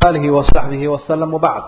آله وصحبه وسلم وبعد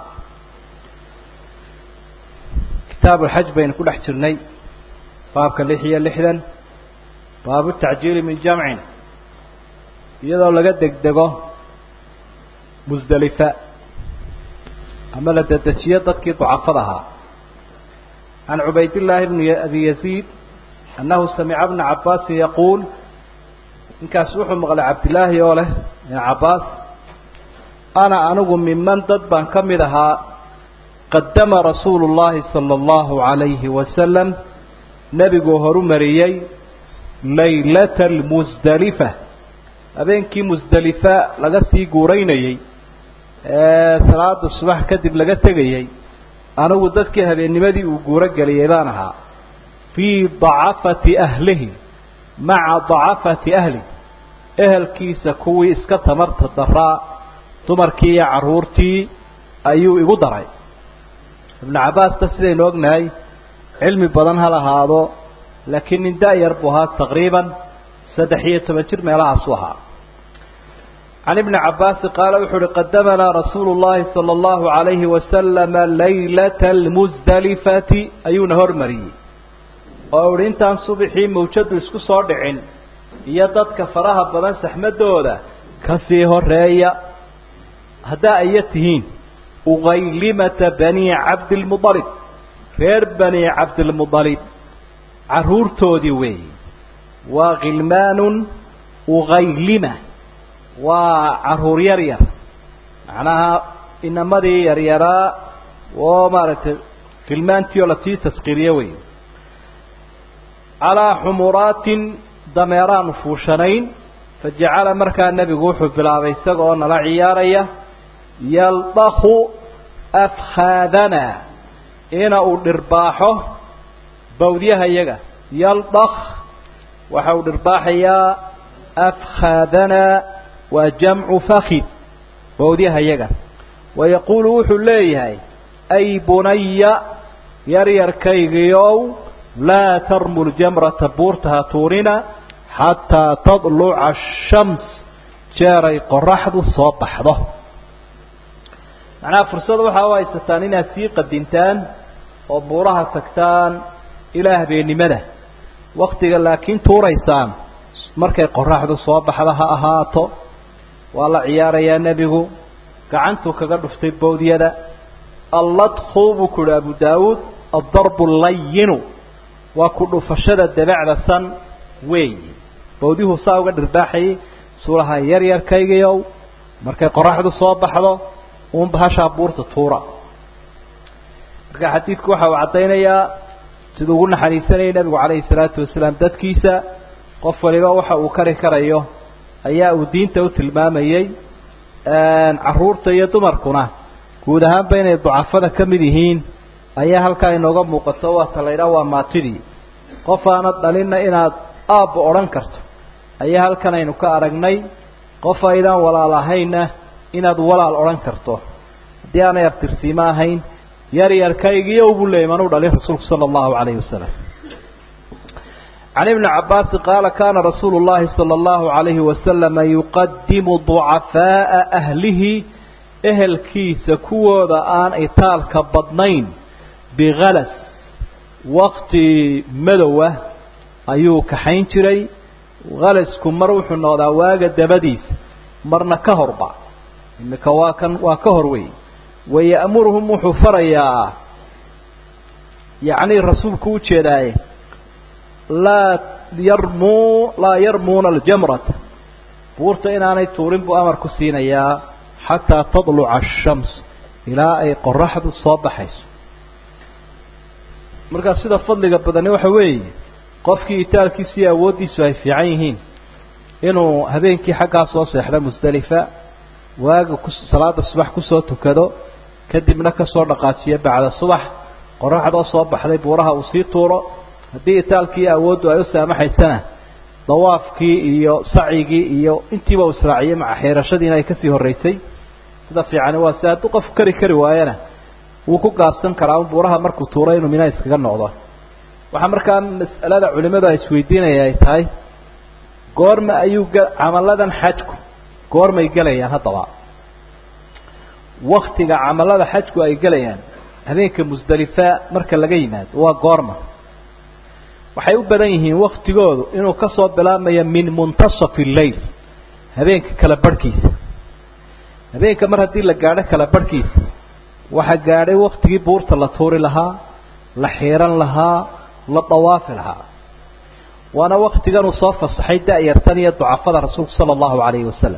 كتاب الحج بين كل احترني باب كاللحية اللحدا باب التعجيل من جمع iyadoo laga degdego musdelifa ama la dedejiyo dadkii ducafada ahaa can cubaydillaahi bni abi yaziid annahu samica bna cabaasin yaquul ninkaas wuxuu maqlay cabdilaahi oo leh ibn cabbaas ana anigu miman dad baan ka mid ahaa qadama rasuulu llaahi sala allahu calayhi wasalam nebiguu horu mariyey laylata almusdelifa habeenkii musdelifa laga sii guuraynayey ee salaada subax kadib laga tegayey anigu dadkii habeennimadii uu guuro geliyey baan ahaa fii dacafati ahlihi maca dacafati ahli ehelkiisa kuwii iska tamarta daraa dumarkii iyo carruurtii ayuu igu daray ibnu cabbaasta sidaynu ognahay cilmi badan ha lahaado laakiin nin da-yar buu ahaa taqriiban saddex iyo toban jir meelahaasu ahaa can ibni cabbaasi qaala wuxuu uhi qadamanaa rasuulu llahi sala allahu calayhi wasalama laylata almusdelifati ayuuna hormariyey oo uhi intaan subaxii mawjadu isku soo dhicin iyo dadka faraha badan saxmadooda kasii horeeya haddaa aya tihiin ugaylimata bani cabdilmudalib reer bani cabdilmudalib carruurtoodii weeyi waa khilmaanun ugaylima waa carruur yar yar macnaha inamadii yaryaraa oo maaragtay khilmaantii oo lasii taskiiriye wey calaa xumuraatin dameeraanu fuushanayn fajacala markaa nebigu wuxuu bilaabay isaga oo nala ciyaaraya yaldakhu afkhaadana ina uu dhirbaaxo bawdyaha iyaga yaldakh waxa uu dhirbaaxayaa afkhaadana waa jamcu fakid bawdyaha iyaga wayaquulu wuxuu leeyahay ay bunaya yaryarkaygiiow laa tarmu ljamrata buurta ha tuurina xataa tadluca ashams jeeray qoraxdu soo baxdo macnaha fursada waxaa u haysataan inaad sii qadintaan oo buuraha tagtaan ilaa habeennimada waktiga laakiin tuuraysaan markay qoraxdu soo baxda ha ahaato waa la ciyaarayaa nebigu gacantuu kaga dhuftay bawdyada alladku buu ku uhi abu daawuud addarbu layinu waa ku dhufashada dabacda san weeyi bawdyuhu saa uga dhirbaaxayay suulaha yaryarkaygiiow markay qoraxdu soo baxdo uun bahashaa buurta tuura marka xadiidku waxa uu caddaynayaa siduu ugu naxariisanayay nebigu calayhi salaatu wasalaam dadkiisa qof waliba waxa uu kari karayo ayaa uu diinta u tilmaamayey carruurta iyo dumarkuna guud ahaanba inay ducafada ka mid yihiin ayaa halkaa inooga muuqato waata la ydhaha waa maatidii qof aanad dhalinna inaad aabba odhan karto ayaa halkan aynu ka aragnay qof aydaan walaal ahaynna inaad walaal odhan karto haddii aanay abtirsiimo ahayn yaryarkaygiiyo buu leeyay manuu dhalin rasuulku sala allahu calayhi wasalam can ibni cabbaasi qaala kaana rasuulu llahi sala allahu calayhi wasalama yuqadimu ducafaa'a ahlihi ehelkiisa kuwooda aan itaalka badnayn bikalas wakti madowa ayuu kaxayn jiray khalasku mar wuxuu noqdaa waaga dabadiisa marna ka horba imika waa kan waa ka hor wey waya'muruhum wuxuu farayaa yacni rasuulku ujeedaaye laa yarmuu laa yarmuuna aljamrata buurta inaanay tuurin buu amar ku siinayaa xataa tadluca ashams ilaa ay qoraxdu soo baxayso markaa sida fadliga badani waxa weeye qofkii itaalkiisu iyo awooddiisu ay fiican yihiin inuu habeenkii xaggaa soo seexdo musdelifa waaga ku salaada subax kusoo tukado kadibna kasoo dhaqaajiyo bacda subax qoraxdoo soo baxday buuraha uu sii tuuro haddii itaalkii awooddu ay u saamaxaysana dawaafkii iyo sacigii iyo intiiba u israaciyey maca xiirashadiina ay kasii horreysay sida fiicani waa si hadduu qof kari kari waayana wuu ku gaabsan karaa un buuraha markuu tuuro inuu mina iskaga noqdo waxaa markaa mas'alada culimadu ay isweydiinaya ay tahay goorma ayuu camaladan xajku goormay gelayaan haddaba waktiga camalada xajku ay gelayaan habeenka musdalifa marka laga yimaado waa goorma waxay u badan yihiin waktigoodu inuu ka soo bilaabmayo min muntasafi lleyl habeenka kala barhkiisa habeenka mar haddii la gaadho kala barhkiisa waxaa gaadhay waktigii buurta la tuuri lahaa la xiiran lahaa la dawaafi lahaa waana waktigan uu soo fasaxay da-yartan iyo ducafada rasuulku sala allahu calayhi wasalam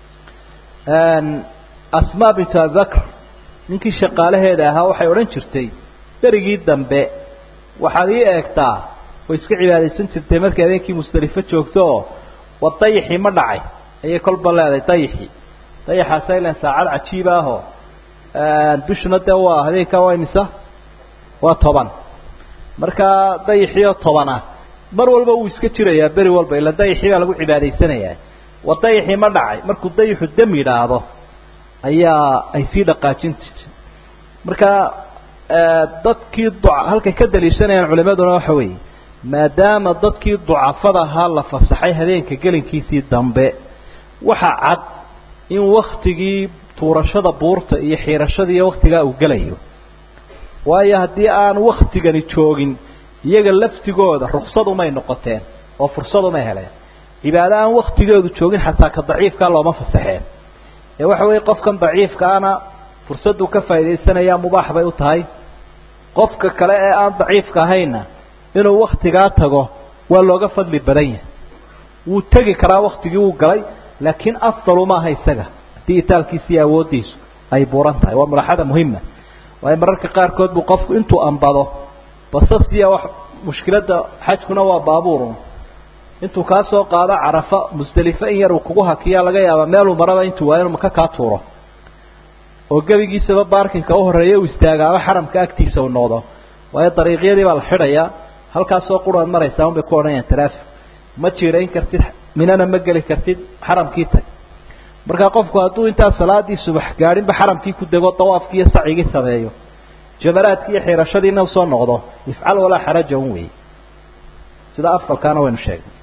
asmaa bintu abibakr ninkii shaqaalaheeda ahaa waxay odhan jirtay berigii dambe waxaad ii eegtaa way iska cibaadaysan jirtay markay habeenkii musdelifo joogto oo wa dayixii ma dhacay ayay kolba leedahay dayixii dayaxaas ilan saacad cajiib ahoo bishuna dee waa habeenkaa waa imisa waa toban markaa dayixiioo toban ah mar walba wuu iska jirayaa beri walba ila dayixii baa lagu cibaadaysanayaa wa dayixii ma dhacay markuu dayixu dam yidhaahdo ayaa ay sii dhaqaajin jirtay marka dadkii duca halkay ka daliishanayaan culimaduna waxa weeye maadaama dadkii ducafada ahaa la fasaxay habeenka gelinkiisii dambe waxaa cad in waktigii tuurashada buurta iyo xiirashada iyo waktigaa uu gelayo waayo haddii aan waktigani joogin iyaga laftigooda ruksad-umay noqoteen oo fursad-umay heleen cibaado aan waktigeedu joogin xataa ka daciifkaa looma fasaxeen ee waxa weeye qofkan daciifkaana fursaddu ka faa'idaysanayaa mubaax bay u tahay qofka kale ee aan daciifka ahaynna inuu waktigaa tago waa looga fadli badan yahay wuu tegi karaa waktigii wuu galay laakiin afdalu maaha isaga haddii itaalkiisa iyo awooddiisu ay buuran tahay waa mulaxada muhima waayo mararka qaarkood buu qofku intuu ambado basasiya wax mushkiladda xajkuna waa baabuurun intuu kaa soo qaado carafa musdelifo in yar uu kugu hakiyaa laga yaabaa meeluu maraba intuu waayo inuu maka kaa tuuro oo gebigiisaba baarkinka u horreeya uu istaagaaba xaramka agtiisa uu noqdo waayo dariiqyadii baa la xidhayaa halkaasoo quraad maraysaa un bay ku odhanayaan traffic ma jiirayn kartid minana ma geli kartid xaramkii tag markaa qofku hadduu intaa salaadii subax gaadhinba xaramkii ku dego dawaafkii iyo sacigii sameeyo jamaraadkii iyo xiirashadiina usoo noqdo ifcal walaa xaraja un wey sida afalkaana waynu sheegnay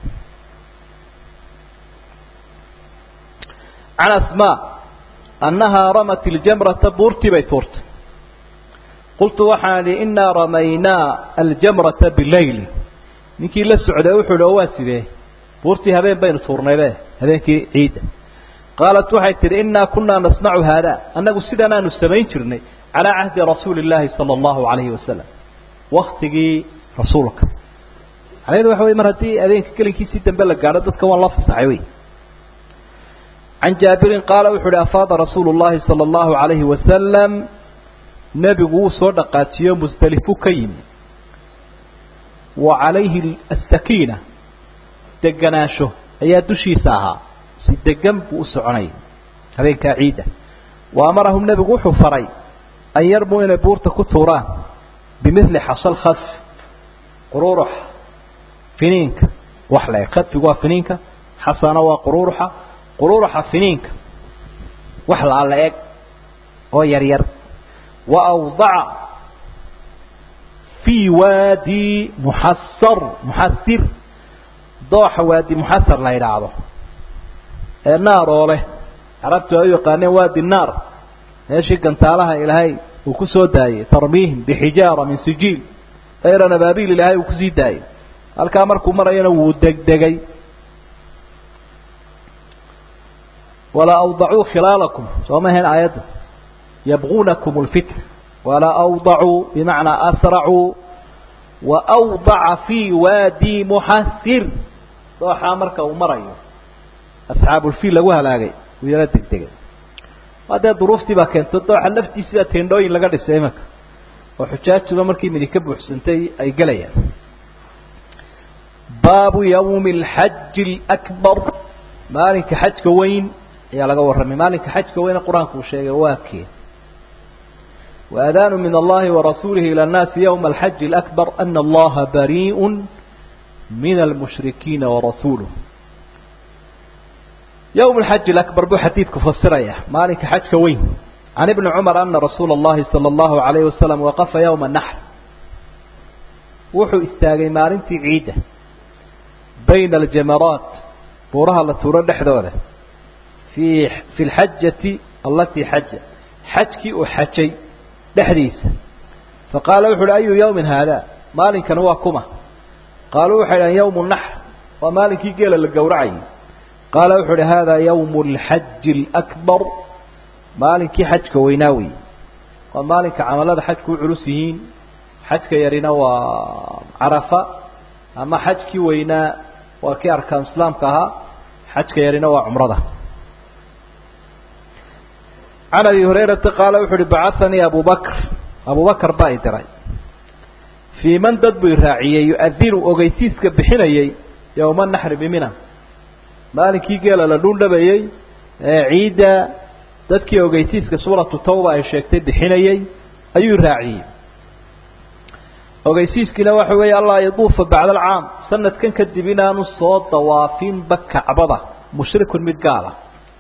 can asmaa annahaa ramat iljamrata buurtii bay tuurtay qultu waxaan idhi innaa ramaynaa aljamrata bileyli ninkii la socday wuxuu ihi oo waa sidee buurtii habeen baynu tuurnaybe habeenkii ciidda qaalat waxay tidhi innaa kunaa nasnacu haada annagu sidanaanu samayn jirnay calaa cahdi rasuuli illaahi sala allahu calayhi wasalam waktigii rasuulka macnaheedu waxa wey mar haddii habeenka gelinkiisii dambe la gaadho dadka waan loo fasaxay wey can jaabirin qaala wuxuu uhi afaada rasuulu llahi sala allahu calayhi wasalam nebigu wuu soo dhaqaajiyo musdelifu ka yimi wa calayhi asakiina deganaansho ayaa dushiisa ahaa si degan buu u soconayay habeenkaa ciidda wa amarahum nebigu wuxuu faray an yarmuu inay buurta ku tuuraan bimidli xasal khadf quruurux finiinka wax la eg khadfigu waa finiinka xasana waa quruuruxa quruuruxa finiinka wax la alla eg oo yar yar wa awdaca fii waadi muxasar muxasir dooxa waadi muxasar la yidhaahdo ee naar oo leh carabtu ay u yaqaaneen waadi naar meeshii gantaalaha ilaahay uu ku soo daayey tarmiihim bixijaara min sijiil dayran abaabiil ilaahay uu kusii daayey halkaa markuu marayana wuu degdegay walaa awdacuu khilaalakum soo ma ahayn aayadda yabguunakum lfitna walaa awdacuu bimacnaa asracuu wa awdaca fii waadi muxasir dooxaa marka uu marayo asxaabulfiil lagu halaagay wuu yala degdegay waa dee duruuftii baa keento dooxa laftiisibaa teendhooyin laga dhisay imanka oo xujaajuba markii midi ka buuxsantay ay gelayaan baabu yawmi alxaji alakbar maalinka xajka weyn ayaa laga warramay maalinka xajka weyne qur-aanku uu sheegay waa kee waadaanu min allahi warasuulihi ilى اnnaasi ywma alxaji alakbar ana allaha bariiء min almushrikiina warasuuluh yowm alxaji alakbar buu xadiidku fasiraya maalinka xajka weyn can ibni cumar ana rasuula اllahi salى اllahu alayhi wasalam waqafa yowma naxr wuxuu istaagay maalintii ciidda bayna aljamaraat buuraha la tuuro dhexdooda fi fi lxajati allatii xaja xajkii uu xajay dhexdiisa faqaala wuxu uhi ayu yawmin haada maalinkani waa kuma qaaluu waxay dhahan yawmu naxr waa maalinkii geela la gowracayay qaala wuxuu uhi hada yawmu alxaji alakbar maalinkii xajka weynaa wey waa maalinka camalada xajku u culus yihiin xajka yarina waa carafa ama xajkii weynaa waa kii arkaan islaamka ahaa xajka yarina waa cumrada can abi hurayrata qaala wuxu uhi bacahanii abu bakr abu bakr baa i diray fii man dad buu raaciyey yu-adinu ogeysiiska bixinayey yowma naxri bimina maalinkii geela la dhuldhabayey ee ciidda dadkii ogeysiiska suuratu tawba ay sheegtay bixinayey ayuu raaciyey ogeysiiskiina waxa weeye allaa yaduufa bacda alcaam sanadkan kadib inaanu soo dawaafinba kacbada mushrikun mid gaala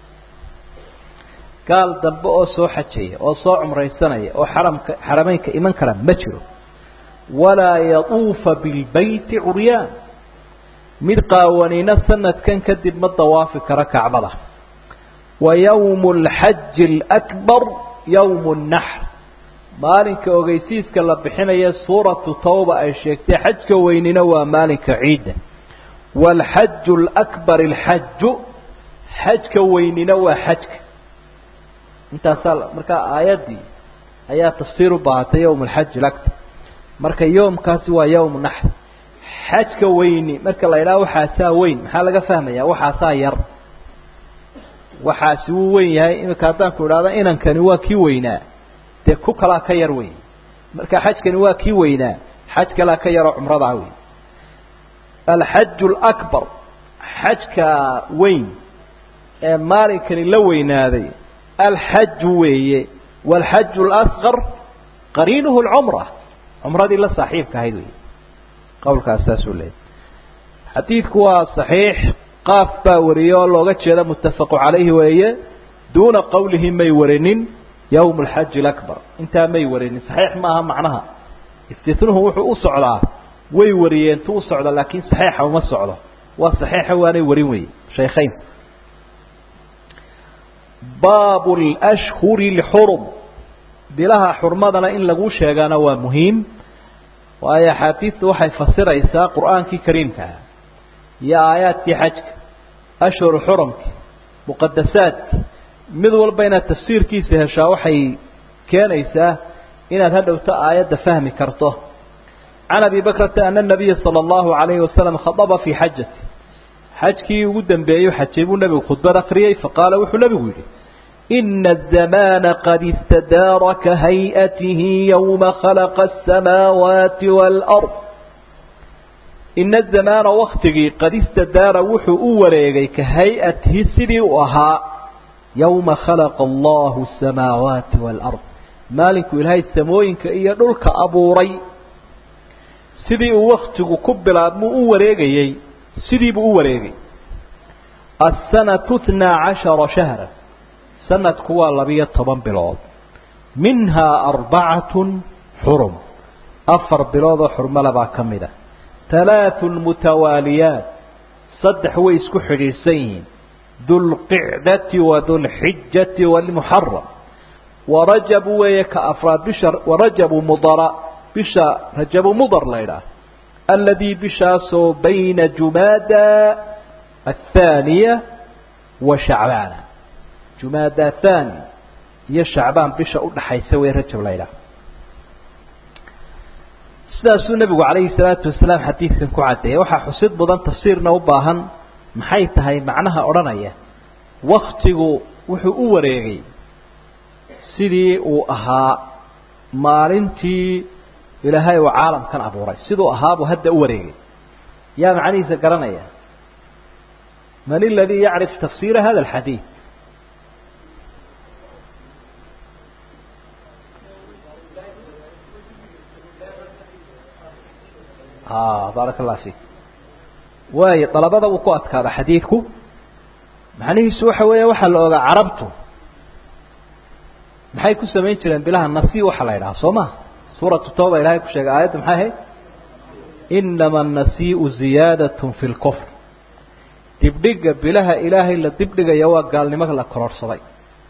gaal dambe oo soo xajaya oo soo cumraysanaya oo xaramka xarameynka iman kara ma jiro walaa yaduufa bilbeyti curyaan mid qaawanina sanadkan kadib ma dawaafi karo kacbada wa yawmu alxaji alakbar yawmu nnaxr maalinka ogeysiiska la bixinaya suuratu tawba ay sheegtay xajka weynina waa maalinka ciidda waalxaju alakbar alxaju xajka weynina waa xajka intaasaa markaa aayaddii ayaa tafsiir u baahatay yowm alxaji alakbar marka yoomkaasi waa yowmu naxr xajka weyni marka la idhaha waxaasaa weyn maxaa laga fahmayaa waxaasaa yar waxaasi wuu weyn yahay iminka haddaan ku idhahdo inankani waa kii weynaa dee ku kalaa ka yar wey marka xajkani waa kii weynaa xaj kalaa ka yaroo cumradaa wey alxaju alakbar xajka weyn ee maalinkani la weynaaday alxaju weeye waalxaju alasqar qariinuhu alcumra cumradii la saaxiibka ahayd wey qowlkaas saasuu leeyay xadiidku waa saxiix qaaf baa wariyey oo looga jeeda muttafaqu calayhi weeye duuna qowlihi may warinin yowm alxaji alakbar intaa may warinin saxiix maaha macnaha istinuhu wuxuu u socdaa way wariyeen tu u socda laakiin saxiixa uma socdo waa saxiixa waanay warin weye shaykhayn baabu lashhuri lxurum bilaha xurmadana in lagu sheegaana waa muhiim waayo axaadiidtu waxay fasiraysaa qur'aankii kariimkaah iyo aayaadkii xajka ashhuru xurumki muqadasaadki mid walba inaad tafsiirkiisa heshaa waxay keenaysaa inaad hadhowto aayadda fahmi karto can abi bakrata ana nabiya sala allahu alayhi wasalam khadaba fii xajati xajkii ugu dambeeyey xajay buu nebigu khudbad akriyey faqaala wuxuu nebigu yidhi ina azamaana qad istadaara ka hay-atihi yowma khalaqa asamaawaati waalard ina azamaana waktigii qad istadaara wuxuu u wareegay ka hay-atihi sidii u ahaa yowma khalaqa allahu asamaawaati waalard maalinkuu ilaahay samooyinka iyo dhulka abuuray sidii uu waktigu ku bilaabmuu u wareegayey sidiibuu u wareegay aلsanatu اtnaa cashara shahra sanadku waa labiyo toban bilood minhaa arbacatun xurum afar biloodoo xurmale baa ka mid a halaaثun mutawaaliyaat saddex way isku xidhiidhsan yihiin dulqicdati wa dulxijati wاlmuxaram warajabu weeye ka afraad bisha warajabu mudara bisha rajabu mudar la ydhaah aladii bishaasoo bayna jumaada athaaniya wa shacbaana jumaada athani iyo shacbaan bisha udhaxaysa wey rajab la ydhaah sidaasuu nebigu calayhi salaatu wasalaam xadiidkan ku caddeeyay waxaa xusid mudan tafsiirna u baahan maxay tahay macnaha odhanaya waktigu wuxuu u wareegay sidii uu ahaa maalintii ilaahay uu caalamkan abuuray siduu ahaabuu hadda u wareegay yaa macnihiisa garanaya man اladii yacrif tafsiira hada اxadiid baaraka اllah fik waayo dalabada uu ku adkaada xadiidku macnihiisu waxa weeya waxaa la ogaa carabtu maxay ku samayn jireen bilaha nasi waxa la ydhaha soo ma suuratu tawba ilahay ku sheegay aayadda maxay ahayd inama anasiiu ziyaadat fi lkufr dibdhiga bilaha ilaahay la dibdhigaya waa gaalnimo la kororhsaday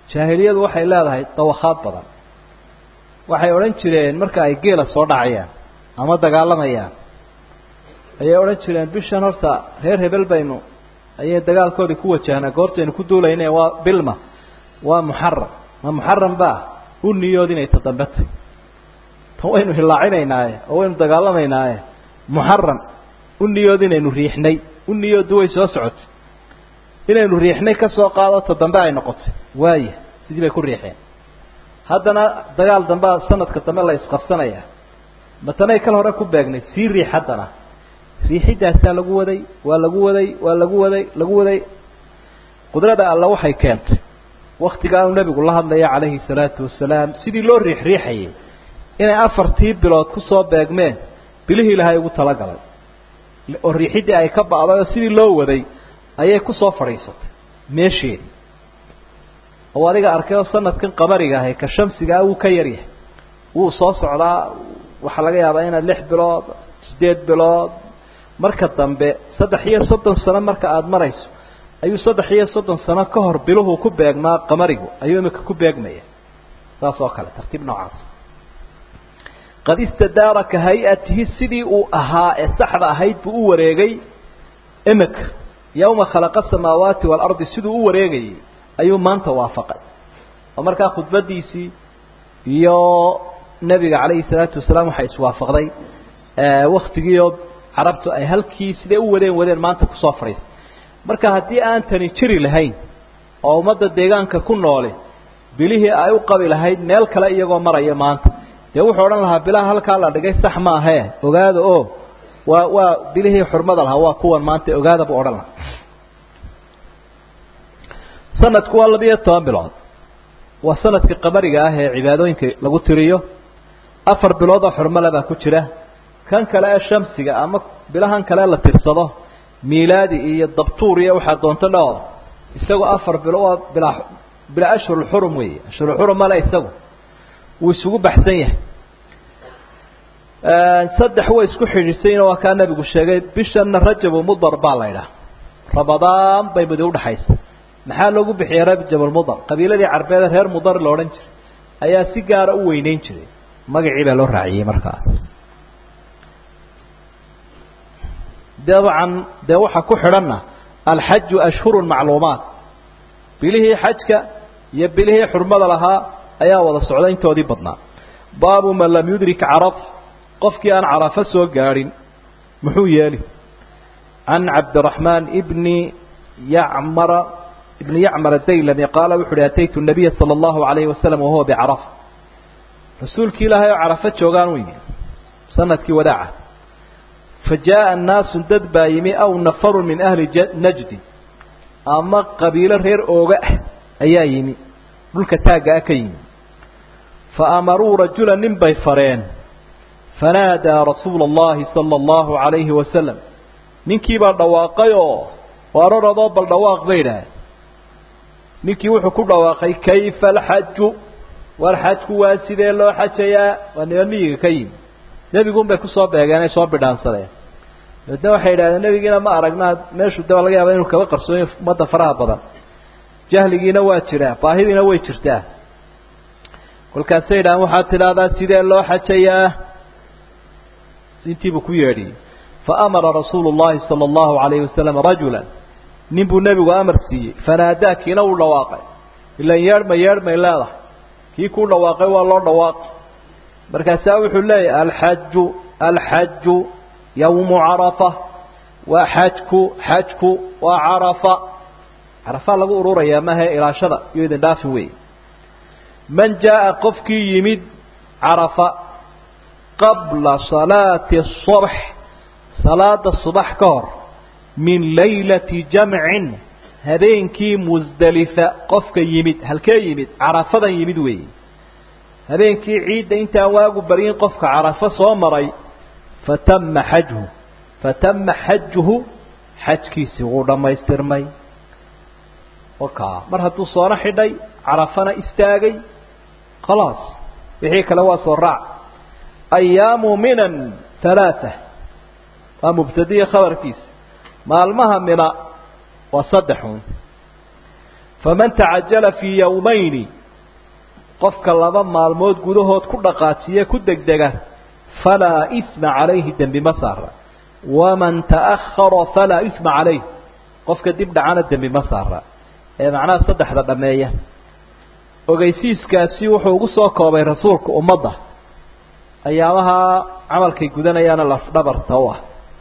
jaahiliyadu waxay leedahay dawakhaad badan waxay odhan jireen marka ay geela soo dhacayaan ama dagaalamayaan ayay odhan jireen bishan horta reer hebel baynu ayay dagaalkoodii ku wajahnaa goortaynu ku duulayne waa bilma waa muxaram ma muxaram baa u niyood inay tadambetay tan waynu hilaacinaynaaye oo waynu dagaalamaynaaye muxaram u niyood inaynu riixnay u niyooddu way soo socotay inaynu riixnay ka soo qaado ta dambe ay noqotay waaya sidii bay ku riixeen haddana dagaal dambea sanadka dambe la isqabsanaya matanay kal hore ku beegnay sii riix haddana riixidaasaa lagu waday waa lagu waday waa lagu waday lagu waday qudrada alla waxay keentay waktigaanu nebigu la hadlaya calayhi salaatu wasalaam sidii loo riix riixayay inay afartii bilood kusoo beegmeen bilihii ilaahay ugu talagalay oo riixiddii ay ka ba'day oo sidii loo waday ayay kusoo fadhiisatay meesheedii oo adiga arkay oo sanadkan qamariga ahay ka shamsigaa wuu ka yaryahay wuu soo socdaa waxaa laga yaabaa inaad lix bilood siddeed bilood marka dambe saddex iyo soddon sano marka aada marayso ayuu saddex iyo soddon sano ka hor biluhu ku beegmaa qamarigu ayuu imika ku beegmaya saas oo kale tartiib noocaas qad istadaara ka hay-atihi sidii uu ahaa ee saxda ahayd buu u wareegay imika yawma khalaqa asamaawaati waalardi siduu u wareegayay ayuu maanta waafaqay oo markaa khudbadiisii iyo nebiga calayhi salaatu wasalaam waxay iswaafaqday waktigiioo carabtu ay halkii siday u wadeen wadeen maanta kusoo fadhiistay marka haddii aan tani jiri lahayn oo ummadda deegaanka ku noole bilihii ay u qabi lahayd meel kale iyagoo maraya maanta dee wuxuu odhan lahaa bilaha halkaa la dhigay sax maahee ogaada oo waa waa bilihii xurmada lahaa waa kuwan maanta ogaada buu odhan lahaa sanadku waa labiyo toban bilood waa sanadkii qamariga ah ee cibaadooyinka lagu tiriyo afar bilood oo xurmale baa ku jira kan kale ee shamsiga ama bilahan kale la tirsado miilaadi iyo dabtuur iyo waxaa doonto dhao isagu afar bilo waa bila bila ashhurulxurum weeye ashhurulxurum male isagu wuu isugu baxsan yahay saddex way isku xidhiidsayna waa kaa nabigu sheegay bishanna rajabu mudar baa la idhaha rabadaan bay mudi udhaxaysa maxaa loogu bixiyey rajabulmudar qabiiladii carbeede reer mudar la odhan jiray ayaa si gaara u weyneyn jiray magacii baa loo raaciyey markaa dabcan dee waxaa ku xidhanna alxaju ashhurun macluumaat bilihii xajka iyo bilihii xurmada lahaa ayaa wada socda intoodii badnaa baabu man lam yudrik carafa qofkii aan carafo soo gaadhin muxuu yeeli can cabdiraxmaan bni yacmara ibni yacmar adaylami qaala wuxu uhi ataytu nabiya sala allahu alayhi wasalam wahuwa bicarafa rasuulkii ilaahay oo carafo joogaan u yimi sanadkii wadaaca fa jaaءa naasu dad baa yimi aw nafaru min ahli najdi ama qabiilo reer ooga ah ayaa yimi dhulka taagga ah ka yimi faamaruu rajula nin bay fareen fanaadaa rasuula اllahi salى اllahu عalayhi wasalam ninkiibaa dhawaaqay oo araradoo bal dhawaaq bay idhaaheen ninkii wuxuu ku dhawaaqay kayfa alxaju war xajku waa sidee loo xajayaa waa niman miyiga ka yimi nebigun bay kusoo beegeen ay soo bidhaansadeen dabeedna waxay yidhahdeen nebigiina ma aragnaa meeshu de laga yaaba inuu kaba qarsooyo ummadda faraha badan jahligiina waa jiraa baahidiina way jirtaa kolkaasay yidhahdeen waxaad tidhaahdaa sidee loo xajayaa intiibuu ku yeedhiyey faamara rasuulu llahi sala allahu alayhi wasalam rajula nin buu nebigu amar siiyey fanaadaa kiina uu dhawaaqay ilan yeedhma yeedhmay leedahay kii kuu dhawaaqay waa loo dhawaaqay markaasaa wuxuu leeyahay alxaju alxaju yawmu carafa waa xajku xajku waa carafa carafaa lagu ururayaa mahe ilaashada iyo idin dhaafi wey man jaaءa qofkii yimid carafa qabla salaati الصubx salaada subax ka hor min laylati jamcin habeenkii musdelifa qofka yimid halkee yimid carafadan yimid weeye habeenkii ciidda intaan waagu baryin qofka carafo soo maray fatama xajhu fatama xajuhu xajkiisii wuu dhammaystirmay oka mar hadduu soona xidhay carafana istaagay khalaas wixii kale waa soo raac ayaamu minan halaaa waa mubtadiya khabarkiisa maalmaha mina waa saddexun faman tacajala fii yowmayni qofka laba maalmood gudahood ku dhaqaajiye ku degdega falaa isma calayhi dembi ma saara waman ta'ahara falaa isma calayh qofka dib dhacana dembi ma saara ee macnaha saddexda dhameeya ogeysiiskaasi wuxuu ugu soo koobay rasuulka ummadda ayaamaha camalkay gudanayaana lafdhabarta u ah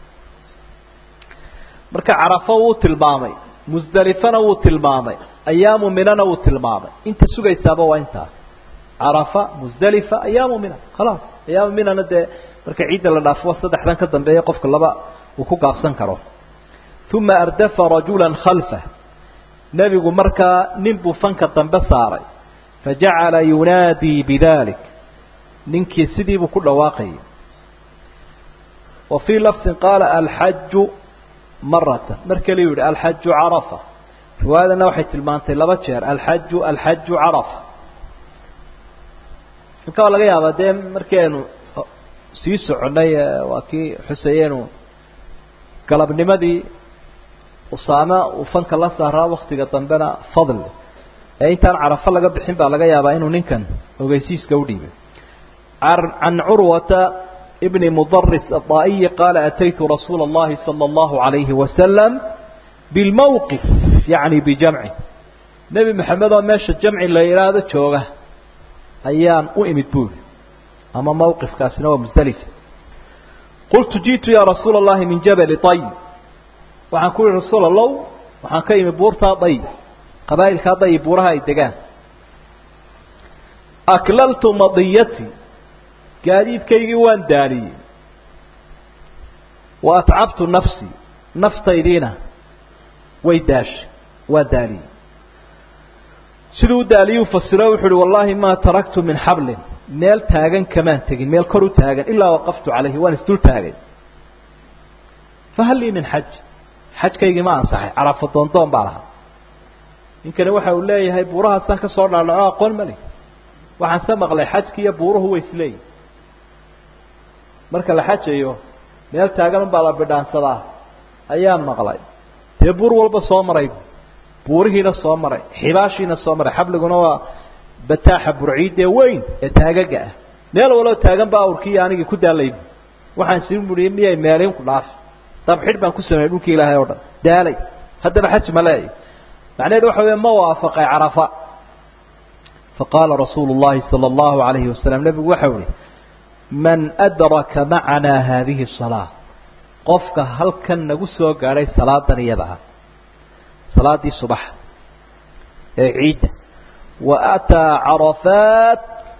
marka carafo wuu tilmaamay musdelifana wuu tilmaamay ayaamu minana wuu tilmaamay inta sugaysaaba waa intaa carafa musdelifa ayaamu mina khalaas ayaamu minana dee marka ciidda la dhaafo saddexdan ka dambeeya qofka laba uu ku gaabsan karo uma ardafa rajula khalfah nebigu markaa nin buu fanka dambe saaray fajacala yunaadii bidalik ninkii sidiibuu ku dhawaaqayay wa fii lafdin qaala alxaju maratan mar kaliu yihi alxaju carafa riwaayadana waxay tilmaantay laba jeer alxaju alxaju carafa marka waa laga yaabaa dee markii aynu sii soconay waa kii xuseyeenu galabnimadii usaame uu fanka la saaraa waktiga dambena fadl ee intaan carafo laga bixin baa laga yaabaa inuu ninkan ogeysiiska udhiibay can curwata bni mudaris aلطaa'iyi qaala ataytu rasuula اllahi salى اllahu عalayhi wasalam bilmowqif yacni bijamci nebi maxamed oo meesha jamci la yidhaahdo jooga ayaan u imid buuri ama mowqifkaasina waa musdelifa qultu jiئtu ya rasuula اllahi min jabali طayb waxaan ku yihi rasuul allow waxaan ka imi buurtaa dayb qabaa'ilkaa dayb buuraha ay degaan aklaltu madiyati gaadiidkaygii waan daaliyey wa atcabtu nafsii naftaydiina way daashay waa daaliyey siduu u daaliyuu fasiro wuxu uhi wallaahi maa taraktu min xablin meel taagan kamaan tegin meel kor u taagan ilaa waqaftu calayhi waan isdul taagay fahal lii min xaj xajkaygii ma ansaxay carafo doondoon baa lahaa ninkani waxa uu leeyahay buurahaasaan ka soo dhaadhaco aqoon mali waxaan se maqlay xajki iyo buuruhu way isleeyihin marka la xajayo meel taagan unbaa la bidhaansadaa ayaan maqlay dee buur walba soo maray buurihiina soo maray xibaashiina soo maray xabliguna waa bataaxa burciidee weyn ee taagaga ah meel waloo taagan ba awrkii anigii ku daalay waxaan sii muriye miyay meelin ku dhaafi dabxidh baan ku sameeyey dhulkii ilaahay o dhan daalay haddaba xaj ma leeya macnaheedu waxa weya ma waafaqay carafa faqaala rasuulu llahi sala allahu alayhi wasalam nebigu waxau ihi man adraka macanaa haadihi salaa qofka halkan nagu soo gaadhay salaadan iyada ah salaaddii subax ee ciidda wa ataa carafaat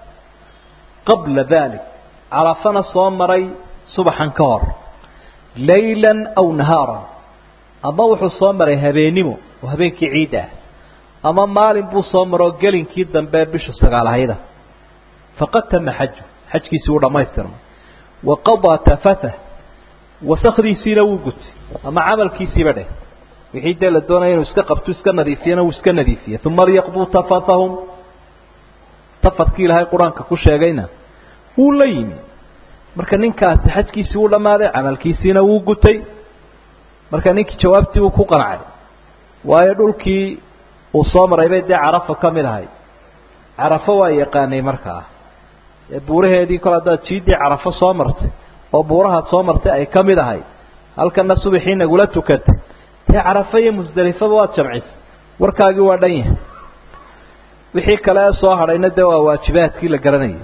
qabla dalik carafana soo maray subaxan ka hor laylan aw nahaaran ama wuxuu soo maray habeennimo oo habeenkii ciidda ah ama maalin buu soo maroo gelinkii dambe bisha sagaalahayda faqad tama xaju xajkiisii wuu dhammaystirmay wa qadaa tafatah wasakdiisiina wuu gutay ama camalkiisiiba dheh wixii dee la doonaya inuu iska qabto iska nadiifiyana wuu iska nadiifiyey uma liyaqduu tafathahum tafadkii ilaahay qur-aanka ku sheegayna wuu la yimi marka ninkaasi xajkiisii wuu dhammaaday camalkiisiina wuu gutay marka ninkii jawaabtii uu ku qancay waayo dhulkii uu soo maray bay dee carafo ka mid ahay carafo waa yaqaanay markaa ee buuraheedii kol haddaad jiiddii carafo soo martay oo buurahaad soo martay ay ka mid ahay halkana subaxii nagula tukatay dee carafo iyo musdelifaba waad jamcisay warkaagii waa dhan yahay wixii kale ee soo hadhayna dee waa waajibaadkii la garanayay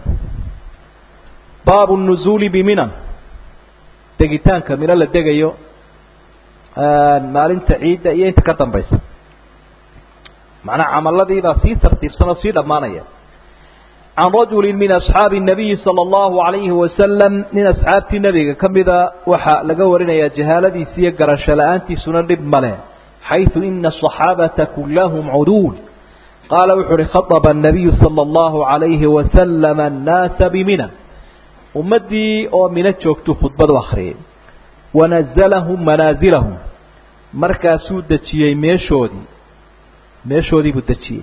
baabu nuzuuli biminan degitaanka mino la degayo maalinta ciidda iyo inta ka dambaysa macnaha camaladiibaa sii tartiibsan oo sii dhammaanaya can rajuli min asxaabi الnabiyi salى اllahu alayhi wasalam nin asxaabtii nebiga ka mida waxaa laga warinayaa jahaaladiisi iyo garasho la-aantiisuna dhib male xayثu ina الصaxaabata kulahum cuduul qaala wuxu uhi khaطba الnabiyu salى اllahu عalayhi wasalam الnaasa bimina ummaddii oo mino joogtuu khudbad u akhriyay wanazalahum manaasilahum markaasuu dejiyey meeshoodii meeshoodii buu dejiyey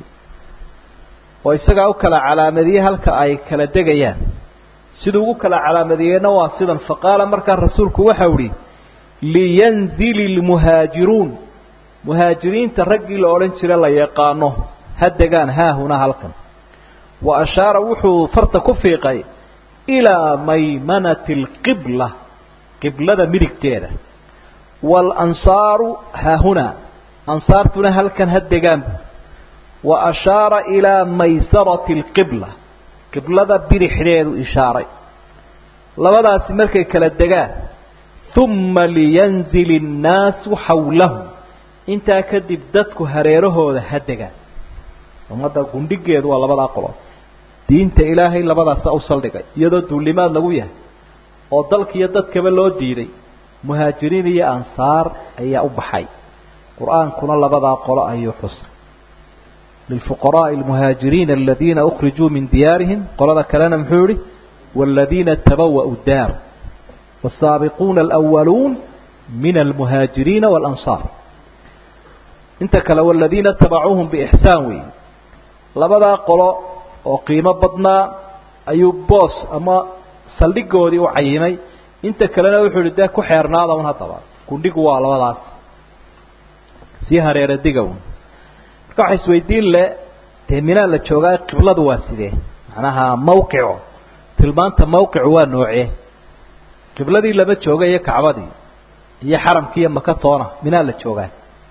oo isagaa u kala calaamadiyey halka ay kala degayaan siduu ugu kala calaamadiyeyna waa sidan faqaala markaa rasuulku waxau ihi liyanzili lmuhaajiruun muhaajiriinta raggii la odhan jira la yaqaano ha degaan haahuna halkan wa ashaara wuxuu farta ku fiiqay ilaa maymanati alqibla qiblada midigteeda waalansaaru haahuna ansaartuna halkan ha degaan wa ashaara ilaa maysarati alqibla qiblada bidixdeedu ishaaray labadaasi markay kala degaan uma liyanzil innaasu xawlahu intaa kadib dadku hareerahooda ha degaan ummadda gundhigeedu waa labadaa qolo diinta ilaahay labadaasa u saldhigay iyadoo duulimaad lagu yahay oo dalkiiyo dadkaba loo diiday muhaajiriin iyo ansaar ayaa u baxay qur-aankuna labadaa qolo ayuu xusay lilfuqaraaءi almuhaajiriina aladiina ukrijuu min diyaarihim qolada kalena muxuu yihi wاladiina tabawa'u daar والsaabiquuna alأwaluun min almuhaajiriina wاlansaar inta kale wاladiina tabacuuhum bixsaan weeye labadaa qolo oo qiimo badnaa ayuu boos ama saldhigoodii u cayimay inta kalena wuxuu yihi dee ku xeernaada un haddaba gundhigu waa labadaas sii hareera diga un marka waxa isweydiin le dee minaa la joogaa qibladu waa sidee macnaha mawqico tilmaanta mawqicu waa noocee qibladii lama jooga iyo kacbadii iyo xaramkii iyo maka toona minaa la joogaa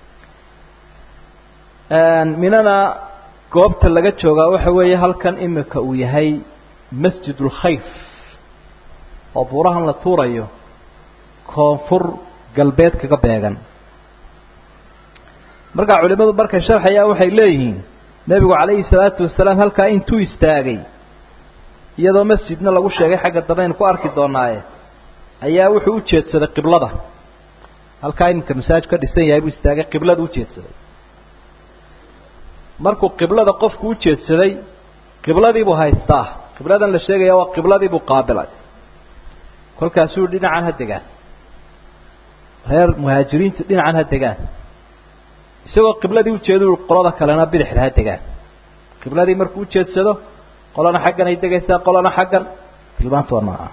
minana goobta laga joogaa waxa weeye halkan imika uu yahay masjid ulkhayf oo buurahan la tuurayo koonfur galbeed kaga beegan markaa culimadu markay sharxayaan waxay leeyihiin nebigu calayhi salaatu wasalaam halkaa intuu istaagay iyadoo masjidna lagu sheegay xagga dambe aynu ku arki doonaaye ayaa wuxuu u jeedsaday qiblada halkaa iminka masaajid ka dhisan yahay buu istaagay qiblada u jeedsaday markuu qiblada qofku u jeedsaday qibladiibuu haystaa qibladan la sheegaya waa qibladiibuu qaabilay kolkaasuu dhinacan ha degaan reer muhaajiriintu dhinacan ha degaan isagoo qibladii ujeedu qolada kalena bidixda ha degaan qibladii markuu ujeedsado qolana xaggan ay degaysaa qolana xaggan tilmaanta waa nooca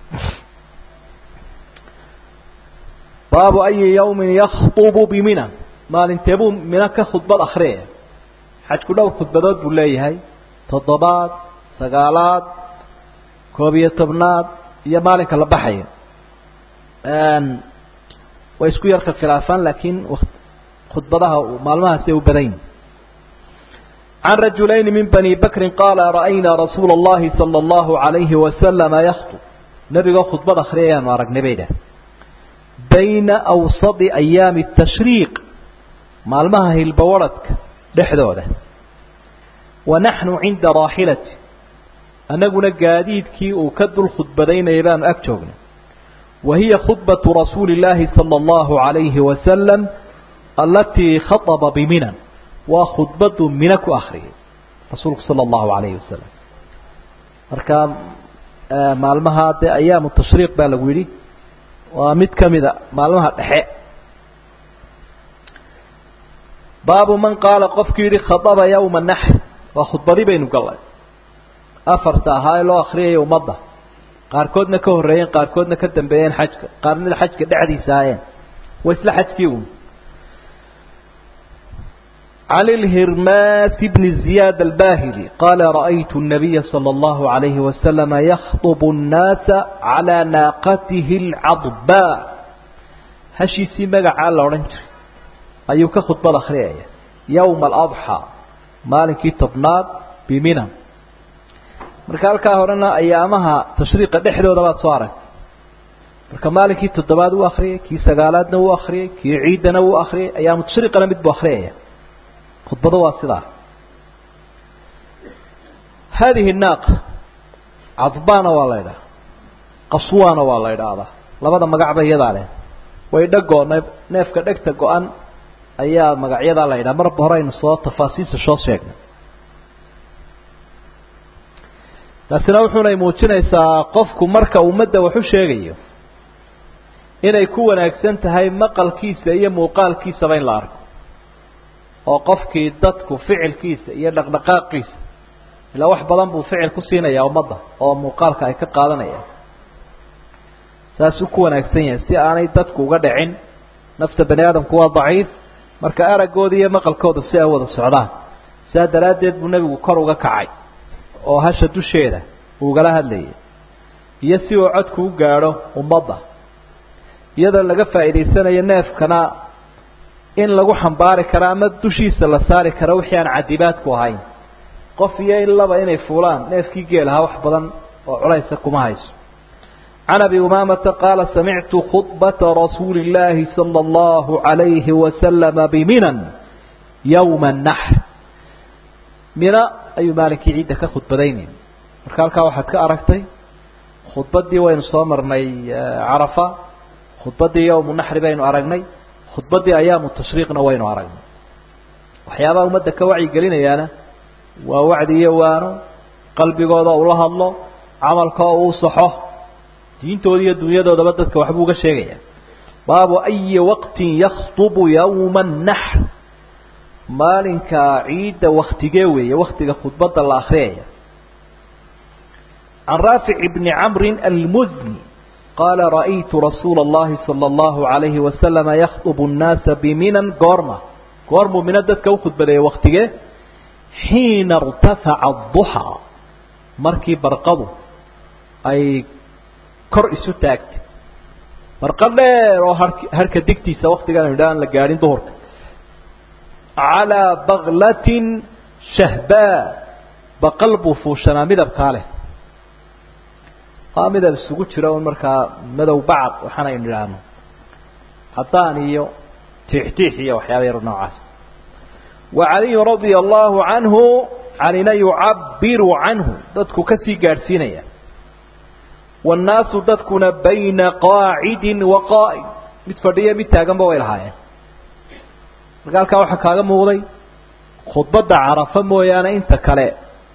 baabu ayi yawmin yakطubu bimina maalinteebuu mina ka khudbad akriyaya xajku dhowr khudbadood buu leeyahay toddobaad sagaalaad koob iyo tobnaad iyo maalinka la baxayo way isku yarka khilaafaan laakiin khudbadaha maalmahaasi u badan yihin can rajulayni min bani bakrin qaala ra'aynaa rasuula اllahi salى اllahu عalayhi wasalama yakطub nebigoo khudbad akhriyayaanu aragnay bay dhah bayna awsadi ayaami الtashriiq maalmaha hilbawaradhka dhexdooda wa naxnu cinda raaxilati annaguna gaadiidkii uu ka dul khudbadaynayay baanu ag joognay wa hiya khudbatu rasuuli اllaahi salى اllahu عalayhi wasalam alatii khaطba biminan waa khudbadu mina ku akriyay rasuulku salى اllahu عalayhi wasalam marka maalmaha dee ayaamu tashriiq baa lagu yidhi waa mid kamida maalmaha dhexe baabu man qaala qofkii yihi khaطba yowma naxr waa khudbadii baynu gallay afarta ahaa ee loo akriyaya ummadda qaarkoodna ka horreeyeen qaarkoodna ka dambeeyeen xajka qaarnida xajka dhexdiisa ahaayeen waa isla xajkii un عن الهرماس بن زياد الباهلي قال رأيت النبي صلى الله عليه وسلم يخطب الناس على ناقته العضباء هشيسي مقع لورنجر أيوك خطبة الأخرية يوم الأضحى مالكي تبناد بمنى marka halkaa horena ayaamaha tashriiqa dhexdooda baad soo arag marka maalinkii toddobaad uu akriyay kii sagaalaadna wuu akriyay kii ciidana wuu akriyay ayaamu tashriiqana mid buu akriyaya khudbado waa sidaa haadihi naaqa cadbaana waa la ydhaha qaswaana waa la ydhaahdaa labada magacba iyadaa leh way dhagoo neef neefka dhegta go-an ayaa magacyadaa la yidhaha marba hore aynu soo tafaasiisa soo sheegnay taasina wuxuunay muujinaysaa qofku marka ummadda wax u sheegayo inay ku wanaagsan tahay maqalkiisa iyo muuqaalkiisaba in la arko oo qofkii dadku ficilkiisa iyo dhaqdhaqaaqiisa ilaa wax badan buu ficil ku siinayaa ummadda oo muuqaalka ay ka qaadanayaan saasuu ku wanaagsan yahay si aanay dadku uga dhicin nafta bani aadamku waa daciif marka araggooda iyo maqalkooda si ay wada socdaan sidaa daraaddeed buu nebigu kor uga kacay oo hasha dusheeda ugala hadlayay iyo si uu codku u gaadho ummadda iyadoo laga faa'iidaysanayo neefkana in lagu xambaari karo ama dushiisa la saari karo wixii aan cadibaadku ahayn qof iyo ilaba inay fuulaan neefkii geel ahaa wax badan oo culaysa kuma hayso can abi umaamata qaala samictu khudbata rasuuli illaahi sala allahu calayhi wasalama biminan yowma annaxr mina ayuu maalinkii ciidda ka khudbadaynay marka halkaa waxaad ka aragtay khudbaddii waynu soo marnay carafa khudbaddii yowmu naxri baynu aragnay khudbaddii ayaamu tashriiqna waynu aragnay waxyaabaha ummadda ka wacyigelinayaana waa wacdi iyo waano qalbigooda ula hadlo camalka oo uu saxo diintooda iyo dunyadoodaba dadka waxbuu uga sheegaya baabu ayi waqtin yakhdubu yowma annaxr maalinka ciidda waktigee weeye waktiga khudbadda la akriyaya can raafic bni camri almuzni qaala ra'aytu rasuula اllahi salى اllahu عalayhi wasalama yakdubu الnaasa biminan goorma goormuu mina dadka u khudbadeeyey waktigee xiina اrtafaca الضuxى markii barqadu ay kor isu taagtay barqa dheer oo harka digtiisa waktigaan idhaan la gaadhin duhurka calىa baklatin shahbaa baqal buu fuushanaa midabkaa leh waa midab isugu jira un markaa madow bacad waxaan aynu idhaahno cadaan iyo tiixtiix iyo waxyaaba yar noocaas wa caliyu radia allahu canhu calina yucabiru canhu dadku kasii gaadhsiinaya wannaasu dadkuna bayna qaacidin wa qaa'id mid fadhiya mid taaganba way lahaayeen marka halkaa waxaa kaaga muuqday khudbadda carafa mooyaane inta kale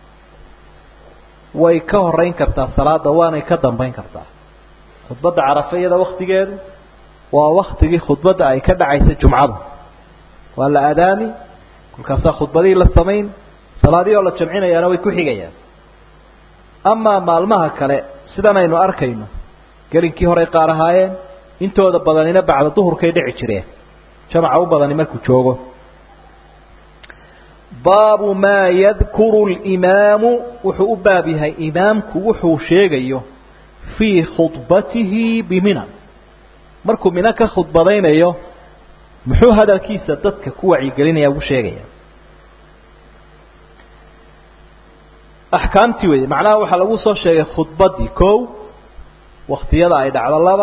way ka horeyn kartaa salaada waanay ka dambeyn kartaa khudbadda carafa iyada waktigeedu waa waktigii khudbadda ay ka dhacaysa jumcadu waa la aadaami kolkaasaa khudbadihii la samayn salaadihii oo la jamcinayaana way ku xigayaan amaa maalmaha kale sidan aynu arkayno gelinkii horey qaar ahaayeen intooda badanina bacda duhurkay dhici jireen jamaca u badani markuu joogo baabu maa yadkuru limaamu wuxuu u baab yahay imaamku wuxuu sheegayo fii khudbatihi biminan markuu mina ka khudbadaynayo muxuu hadalkiisa dadka ku wacyigelinaya ugu sheegaya axkaamtii wey macnaha waxaa lagu soo sheegay khudbaddii kow waktiyada ay dhacdo laba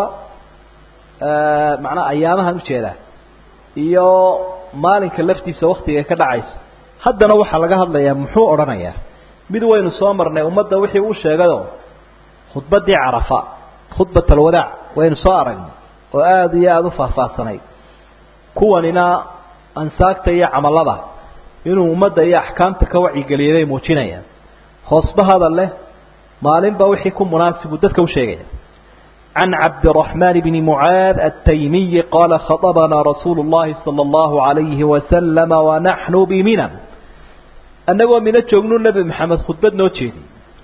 macnaha ayaamahan ujeedaa iyo maalinka laftiisa waktiga ka dhacayso haddana waxaa laga hadlayaa muxuu odhanayaa mid waynu soo marnay ummadda wixii uu sheegayoo khudbaddii carafa khudbat alwadaac waynu soo aragnay oo aada iyo aada u faahfaahsanayd kuwanina ansaagta iyo camallada inuu ummadda iyo axkaamta ka wacyigeliyay bay muujinayaan hoosba hadal leh maalinba wixii ku munaasibu dadka u sheegaya can cabdiraxmaan bni mucaad altaymiyi qaala khaطabanaa rasuulu اllahi salى اllahu عalayhi wasalama wanaxnu biminan annagoo mino joognu nebi maxamed khudbad noo jeedi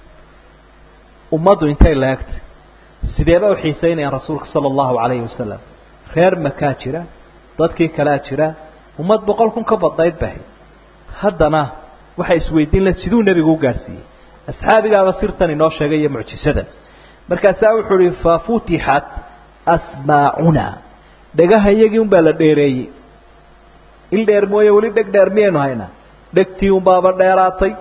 ummaddu intay laegtay sideeba u xiisaynayaan rasuulka sala allahu calayhi wasalam reer makaa jira dadkii kalea jira ummad boqol kun ka badnayd bahay haddana waxay isweydiin lahen siduu nebigu u gaadhsiiyey asxaabigaaba sirtan inoo sheegay iyo mucjisadan markaasaa wuxuu uhi fafutixat asmaacuna dhegaha iyagii un baa la dheereeyey il dheer mooye weli dheg dheer miyaynu haynaa dhegtii unbaaba dheeraatay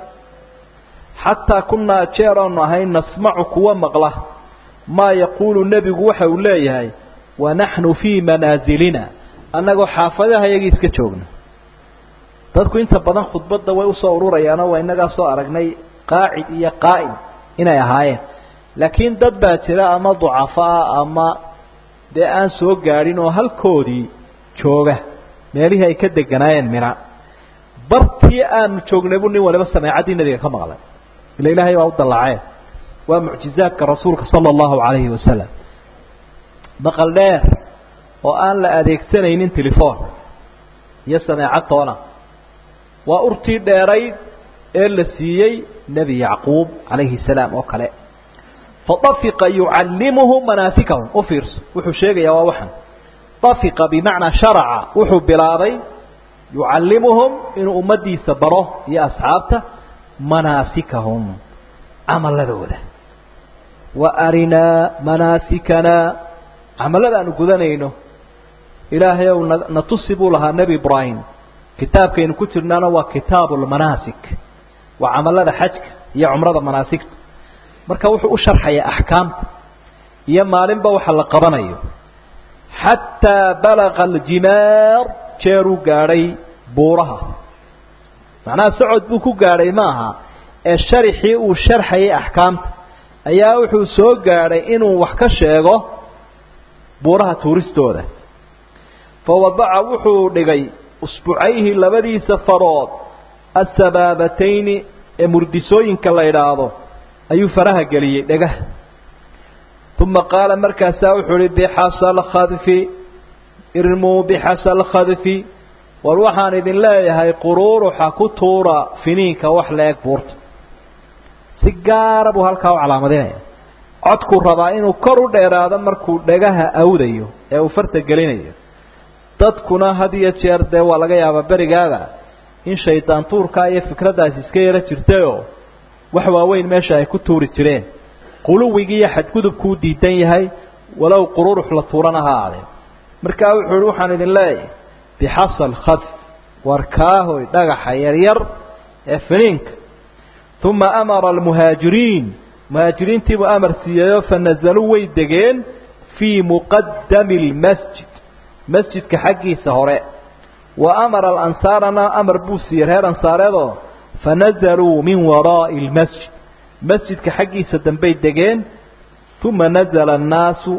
xataa kunaa jeer oonu ahayn nasmacu kuwa maqla maa yaquulu nebigu waxa uu leeyahay wanaxnu fii manaasilina annagoo xaafadaha iyagii iska joogna dadku inta badan khudbadda way usoo ururayaanoo waa innagaa soo aragnay qaacid iyo qaa'im inay ahaayeen laakiin dad baa jira ama ducafa ah ama dee aan soo gaadhin oo halkoodii jooga meelihii ay ka deganaayeen mina bartii aanu joognay buu nin waliba sameecaddii nebiga ka maqlay ila ilaahay baa u dallaceen waa mucjizaadka rasuulka sala allahu calayhi wasalam maqal dheer oo aan la adeegsanaynin telefoon iyo sameecad toona waa urtii dheerayd ee la siiyey nebi yacquub calayhi salaam oo kale fadafiqa yucallimuhu manaasikahum u fiirso wuxuu sheegayaa waa waxan dafiqa bimacnaa sharaca wuxuu bilaabay yucallimuhum inuu ummadiisa baro iyo asxaabta manaasikahum camaladooda wa arinaa manaasikana camalada aanu gudanayno ilaahay ow na na tusi buu lahaa nebi ibraahim kitaabkaynu ku jirnaana waa kitaabu lmanaasik waa camalada xajka iyo cumrada manaasigta marka wuxuu u sharxayaa axkaamta iyo maalinba waxa la qabanayo xataa balaqa aljimaar jeeruu gaadhay buuraha macnaha socod buu ku gaadhay ma aha ee sharixii uu sharxayay axkaamta ayaa wuxuu soo gaadhay inuu wax ka sheego buuraha tuuristooda fa wadaca wuxuu dhigay usbucayhi labadiisa farood asabaabatayni ee murdisooyinka la idhaahdo ayuu faraha geliyey dhagaha uma qaala markaasaa wuxuu uhi bixasa alkhadfi irmuu bixasa alkhadfi war waxaan idin leeyahay quruuruxa ku tuura finiinka wax la-eg buurta si gaara buu halkaa u calaamadinaya codkuu rabaa inuu kor u dheeraado markuu dhagaha awdayo ee uu farta gelinayo dadkuna had iyo jeer dee waa laga yaabaa berigaada in shaydaan tuurkaa iyo fikraddaasi iska yaro jirtayoo wax waaweyn meesha ay ku tuuri jireen quluwigii iyo xadgudubkuu diidan yahay walow qururux la tuurana ha aadeen markaa wuxuu ihi waxaan idin leeyahay bixasal khadf war kaahoy dhagaxa yaryar ee finiinka uma amara almuhaajiriin muhaajiriintiibuu amar siiyeyoo fa nazaluu way degeen fii muqadami lmasjid masjidka xaggiisa hore wa amara alansaarana amar buu siiyey reer ansaareedoo fanazaluu min waraa'i lmasjid masjidka xaggiisa dambey degeen uma nazala annaasu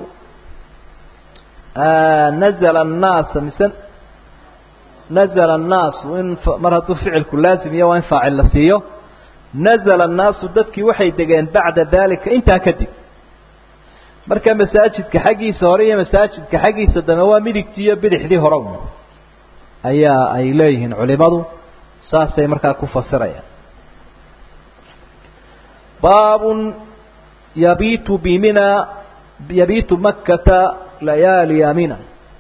nazala annaasa mise nazala annaasu in mar hadduu ficilku laazim iyo waa in faacil la siiyo nazala annaasu dadkii waxay degeen bacda daalika intaa kadib marka masaajidka xaggiisa hore iyo masaajidka xaggiisa dambe waa midigtii iyo bidixdii hore un ayaa ay leeyihiin culimadu saasay markaa ku fasirayaan baabun yabiitu bimina yabiitu makkata layaaliya minan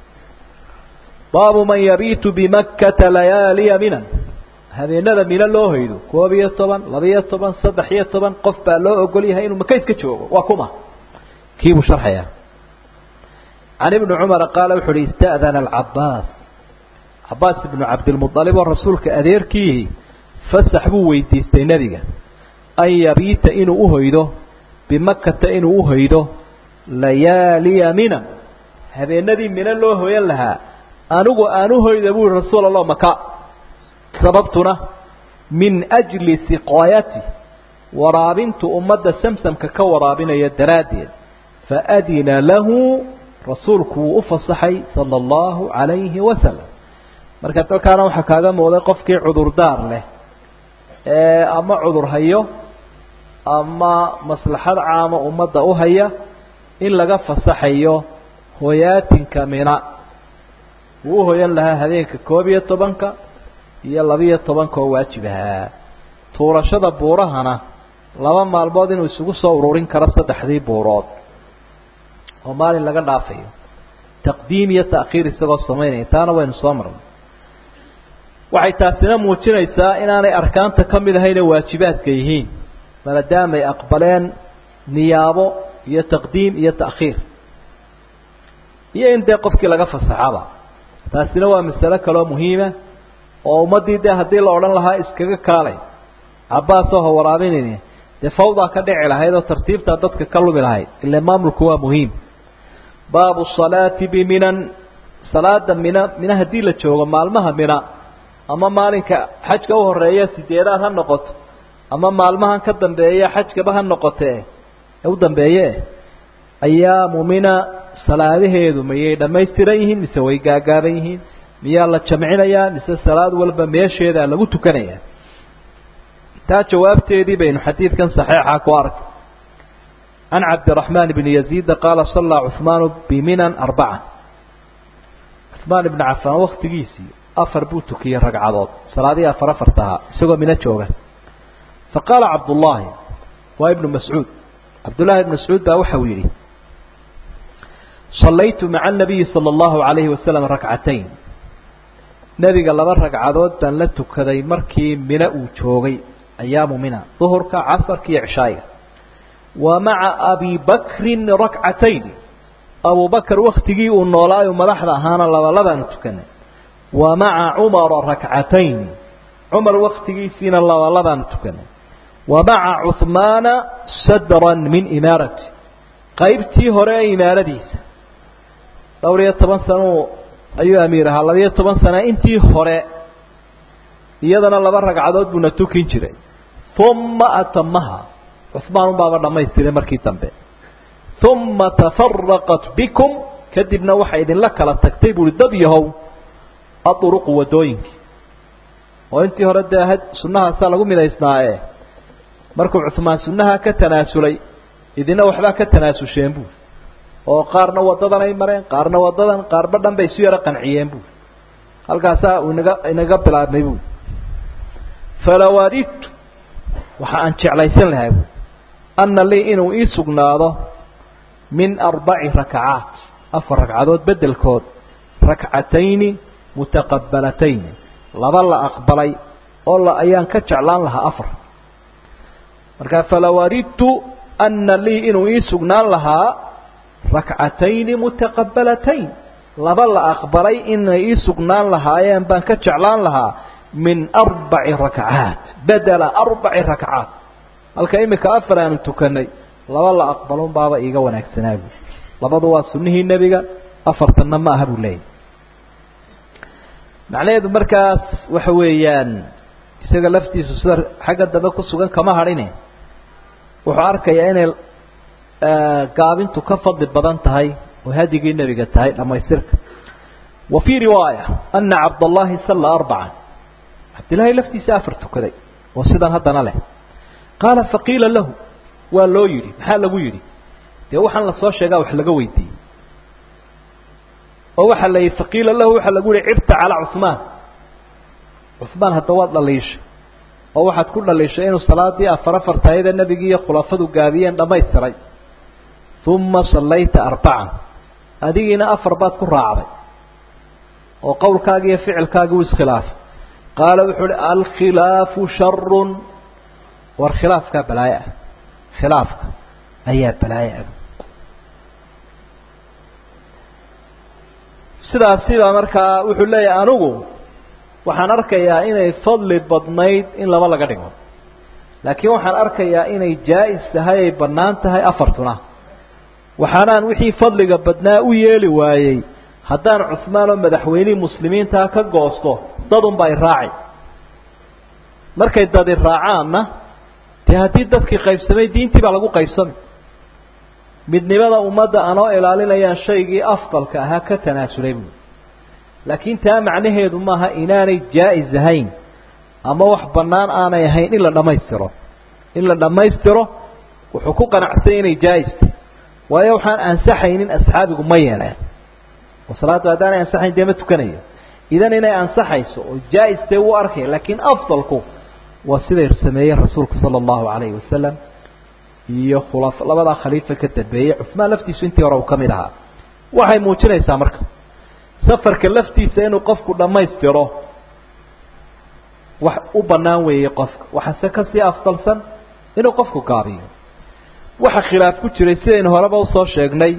baabu man yabiitu bimakkata layaaliya minan habeenada mino loo hoydo koob iyo toban laba-iyo toban saddex iyo toban qof baa loo ogol yahay inuu maka iska joogo waa kuma kii buu sharxayaa can ibni cumara qaala wuxu uhi ista'dana alcabaas cabaas ibnu cabdilmualib oo rasuulka adeerkiihi fasax buu weydiistay nebiga an yabiita inuu uhoydo bimakata inuu uhoydo layaaliya minan habeenadii mino loo hoyan lahaa anigu aan uhoyda buu ihi rasuul allah maka sababtuna min ajli siqaayati waraabintu ummadda samsamka ka waraabinaya daraaddeed faadina lahu rasuulku wuu u fasaxay sala allahu calayhi wasalam marka dalkaana waxaa kaaga muuqday qofkii cudurdaar leh ee ama cudur hayo ama maslaxad caama ummadda u haya in laga fasaxayo hoyaatinka mina wuu u hoyan lahaa habeenka koob iyo tobanka iyo labiyo tobanka oo waajib ahaa tuurashada buurahana laba maalmood inuu isugu soo ururin karo saddexdii buurood oo maalin laga dhaafayo taqdiim iyo ta'khiir isagoo samaynaya taana waynu soo marnay waxay taasina muujinaysaa inaanay arkaanta ka mid ahayna waajibaadka yihiin maadaamay aqbaleen niyaabo iyo taqdiim iyo ta'khiir iyo in dee qofkii laga fasaxaba taasina waa masalo kaloo muhiima oo ummaddii dee haddii la odhan lahaa iskaga kaalay cabaasoo ha waraabinayni dee fawdaa ka dhici lahayd oo tartiibtaa dadka ka lumi lahayd ile maamulku waa muhiim baabu salaati biminan salaada mina mina haddii la joogo maalmaha mina ama maalinka xajka u horeeya sideedaad ha noqoto ama maalmahan ka dambeeya xajkaba ha noqotee ee u dambeeye ayaamu mina salaadaheedu mayay dhammaystiran yihiin mise way gaagaaban yihiin miyaa la jamcinayaa mise salaad walba meesheedaa lagu tukanayaa taa jawaabteedii baynu xadiidkan saxiixa ku arkay can cabdiraxmaan bni yaziida qaala sallaa cuhmaanu biminan arbaca cuhmaan ibni cafaan waktigiisii afar buu tukiyey ragcadood salaadihii afar afarta ahaa isagoo mino jooga fa qaala cabdullaahi waa ibnu mascuud cabdullahi ibnu mascuud baa waxau yidhi صlaytu maعa النabiyi slى الlahu عalayhi waslم rakcatayn nebiga laba ragcadood baan la tukaday markii mino uu joogay ayaamu mina duhurka casarka iyo cishaayiga wa maca abi bakrin rakcatayn abu bakr waktigii uu noolaayo madaxda ahaana labalabaanu tukanay wa maca cumara rakcatayn cumar waktigiisiina labalabaanu tukanay wa maca cuhmaana sadran min imaarati qaybtii hore ee imaaradiisa dhowr iyo toban sano ayuu amiir ahaa labiyo toban sana intii hore iyadana laba ragcadood buuna tukin jiray uma atamaha cuhmaan unbaaba dhamaystiray markii dambe uma tafaraqat bikum kadibna waxay idinla kala tagtay buui dad yahow aduruqu wadooyinkii oo intii hore dee sunnahaasaa lagu midaysnaaye markuu cuhmaan sunnaha ka tanaasulay idina waxbaa ka tanaasusheen buui oo qaarna wadadan ay mareen qaarna wadadan qaarba dhan bay isu yaro qanciyeen buui halkaasaa uu inaga inaga bilaabmay buui falawaadidtu waxa aan jeclaysan lahay buui anna lii inuu ii sugnaado min arbaci rakacaat afar ragcadood beddelkood rakcatayni mutaqabbalatayni laba la aqbalay oo la ayaan ka jeclaan lahaa afar marka falawaadidtu anna lii inuu ii sugnaan lahaa rakcatayni mutaqabbalatayn laba la aqbalay inay ii sugnaan lahaayeen baan ka jeclaan lahaa min arbaci rakcaat bedela arbaci rakcaat halka imika afar aanu tukanay laba la aqbalon baaba iiga wanaagsanaa buui labadu waa sunnihii nebiga afartanna ma aha buu leeyahy macnaheedu markaas waxa weeyaan isaga laftiisu sida xagga dambe ku sugan kama hadhine wuxuu arkayaa inay gaabintu ka fadli badan tahay oo hadigii nebiga tahay dhamaystirka wa fii riwaaya ana cabdallahi salla arbacan cabdillaahi laftiisa afar tukaday oo sidan haddana leh qaala faqiila lahu waa loo yidhi maxaa lagu yidhi dee waxaan lasoo sheegaa wax laga weydiiyey oo waxaa la yidhi faqiila lahu waxaa lagu yihi cibta calaa cuhmaan cuhmaan hadda waad dhaliishay oo waxaad ku dhaliishay inuu salaadii afar afartayada nebigii iyo khulafadu gaabiyeen dhammaystiray uma sallayta arbacan adigiina afar baad ku raacday oo qowlkaagi iyo ficilkaagi u iskhilaafay qaala wuxuu uhi alkhilaafu sharun war khilaafkaa balaayo ah khilaafka ayaa balaayo ah sidaasiba markaa wuxuu leeyahay anigu waxaan arkayaa inay fadli badnayd in laba laga dhigo laakiin waxaan arkayaa inay jaa-is tahay ay bannaan tahay afartuna waxaanaan wixii fadliga badnaa u yeeli waayey haddaan cuhmaan oo madaxweynihii muslimiintaa ka goosto dadunba ay raaci markay dadi raacaanna dee haddii dadkii qaybsamay diintii baa lagu qaybsamay midnimada ummadda anoo ilaalinayaan shaygii afdalka ahaa ka tanaasulay buui laakiin taa macnaheedu maaha inaanay jaa-is ahayn ama wax bannaan aanay ahayn in la dhammaystiro in la dhammaystiro wuxuu ku qanacsanya inay jaa-ista waayo waxaan ansaxaynin asxaabigu ma yeeleen oo salaaddu haddaanay ansaxayn dee ma tukanayo idan inay ansaxayso oo jaa-istee wuu arkaya laakiin afdalku waa siday sameeyeen rasuulku sala allahu calayhi wasalam iyo khula labadaa khaliifa ka dambeeyey cuhmaan laftiisu intii hore uu ka mid ahaa waxay muujinaysaa marka safarka laftiisa inuu qofku dhammaystiro wax u bannaan weeyey qofka waxaase kasii afdalsan inuu qofku gaabiyo waxa khilaaf ku jiray sidaynu horeba usoo sheegnay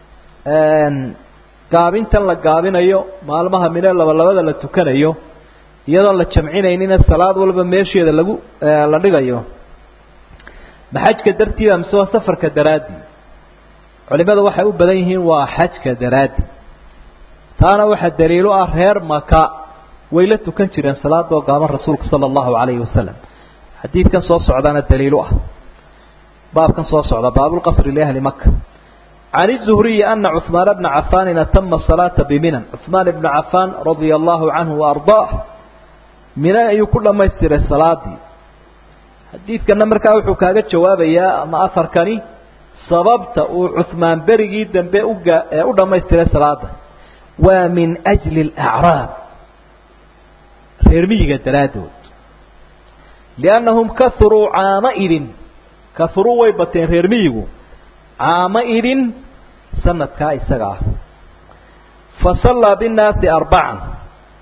gaabintan la gaabinayo maalmaha mine labalabada la tukanayo iyadoon la jamcinaynina salaad walba meesheeda lagu la dhigayo ma xajka dartiiba mise waa safarka daraadii culimadu waxay u badan yihiin waa xajka daraadi taana waxaa daliilo ah reer maka way la tukan jireen salaadoo gaaban rasuulka sala allahu calayhi wasalam xadiidkan soo socdaana daliilu ah baabkan soo socda baabulqasri liahli maka can الzuhriyi ana cuثmaan bna cafaanin atama salaata biminan cuثmaan ibna cafaan radia allahu canhu waardaah mina ayuu ku dhamaystiray salaadii xadiidkana markaa wuxuu kaaga jawaabayaa ama afarkani sababta uu cuثmaan berigii dambe uga ee u dhamaystiray salaada waa min أjli اlأcraab reer miyiga daraaddood liannahum kahuruu caama idin kahuruu way bateen reer miyigu caama idin sanadkaa isaga ah fa sallaa binnaasi arbacan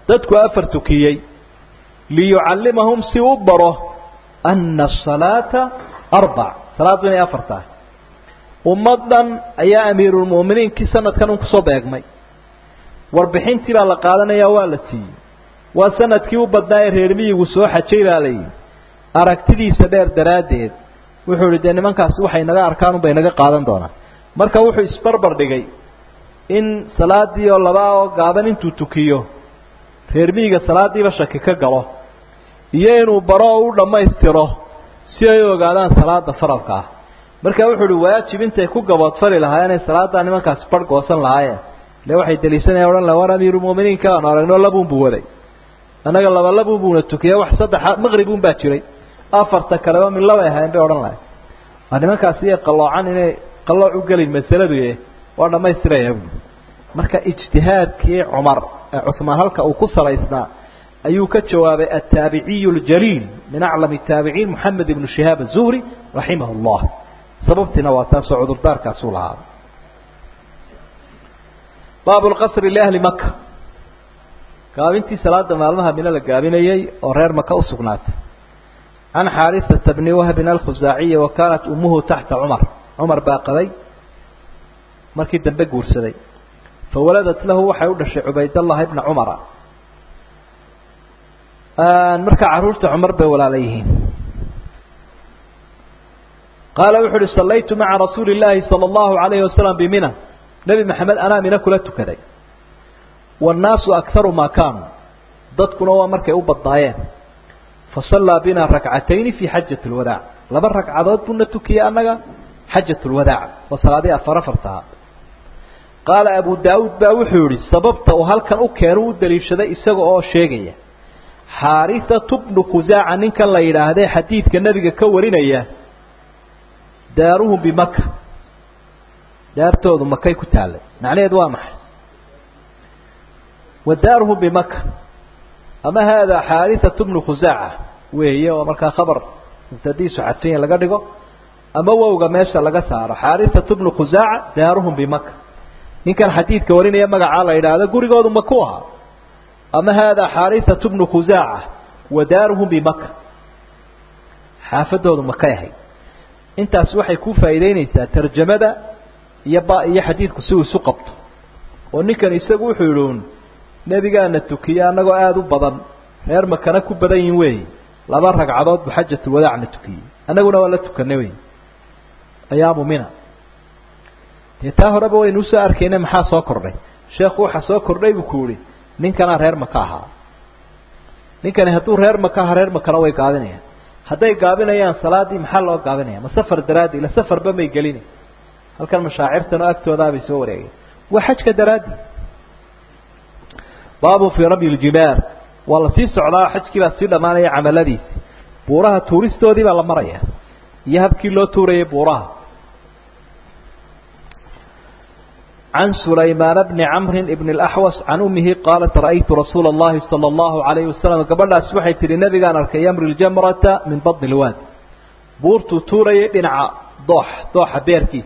dadku afar tukiyey liyucallimahum si u baro ana asalaata arbac salaaddu inay afar tahay ummaddan ayaa amiirulmu'miniinkii sanadkan un kusoo beegmay warbixintii baa la qaadanayaa waa la siiyey waa sanadkii u badnaa ee reer miyigu soo xajay baa la yidhi aragtidiisa dheer daraaddeed wuxuu idhi dee nimankaasi waxay naga arkaan unbay naga qaadan doonaan marka wuxuu isbarbar dhigay in salaadii oo labaa oo gaaban intuu tukiyo reer miyiga salaadiiba shaki ka galo iyo inuu baro oo u dhammaystiro si ay u ogaadaan salaada faralka ah marka wuxuu uhi waajib intay ku gaboodfali lahaa inay salaaddaa nimankaasi barh goosan lahaayeen ile waxay daliishanaya odhan laha war amiirulmu'miniinka aanu aragno labuunbuu waday annaga laba labuunbuuna tukiya wax saddexa maqribun baa jiray afarta kaleba mid labay ahayn bay odhan lahay waa nimankaasi iyo qalloocan inay qallooc u gelin masaladu e waa dhammaystiraya buui marka ijtihaadkii cumar ee cuhmaan halka uu ku salaysnaa ayuu ka jawaabay aلtaabiciy اljaliil min aclam الtaabiciin moxamed ibnu shihaab الzuhri raximah اllah sababtiina waa taasoo cudurdaarkaasuu lahaa baab اlqasri liahli maka gaabintii salaada maalmaha mino la gaabinayey oo reer maka usugnaatay can xaariثata bni wahbin alkhusaaciyi wa kaanat umuhu taxta cumar cumar baa qaday markii dambe guursaday fawaladat lahu waxay u dhashay cubaydallahi bna cumara markaa carruurta cumar bay walaala yihiin qaala wuxu uhi sallaytu maca rasuuli illaahi sala allahu alayhi wasalam bimina nebi maxamed anaa mina kula tukaday waannaasu akharu maa kaanuu dadkuna waa markay u badnaayeen fasallaa bina rakcatayni fii xajati lwadaac laba ragcadood buuna tukiyey annaga xajat lwadaac waa salaadii afar afartaha qaala abu daawuud baa wuxuu yihi sababta uu halkan u keenu u daliishaday isaga oo sheegaya xaarithatu bnu khusaaca ninkan la yidhaahdee xadiidka nebiga ka warinaya daaruhum bimaka daartoodu makay ku taallay macnaheedu waa maxay wa daaruhum bimaka ama haadaa xaarithatu bnu khusaaca weeye oo markaa khabar mubtadiisu cadfanya laga dhigo ama wowga meesha laga saaro xaarithatu bnu khusaaca daaruhum bimaka ninkan xadiidka warinaya magacaa la yidhaahdo gurigoodu maku ahaa ama haadaa xaarithatu bnu khusaaca wa daaruhum bimaka xaafadoodu makay ahayd intaas waxay ku faa'iideynaysaa tarjamada iyo ba iyo xadiidku si uu isu qabto oo ninkan isagu wuxuu yidhi un nebigaana tukiye annagoo aada u badan reer makana ku badan yihin weey laba ragcadood bu xajatulwadaacna tukiyey annaguna waa la tukanay wey ayaamu mina dee taa horeba waynu usoo arkayna maxaa soo kordhay sheekhu waxaa soo kordhay buu ku yihi ninkanaa reer maka ahaa ninkani hadduu reer maka aha reer makana way gaabinayaan hadday gaabinayaan salaadii maxaa loo gaabinaya ma safar daraaddi ila safarba may gelina halkan mashaacirtan oo agtoodaabay soo wareegeen waa xajka daraaddi baabu fii ramyi ljibaar waa la sii socdaa xajkii baa sii dhammaanaya camaladiisi buuraha tuuristoodii baa la maraya iyo habkii loo tuurayay buuraha عن سليمان بن عمرو بن الأحوص عن أمه قالت رأيت رسول الله صلى الله عليه وسلم قبل أسبحي تري النبي قال أركي يمر الجمرة من بطن الواد بورتو توري بنع ضوح ضوح بيركيس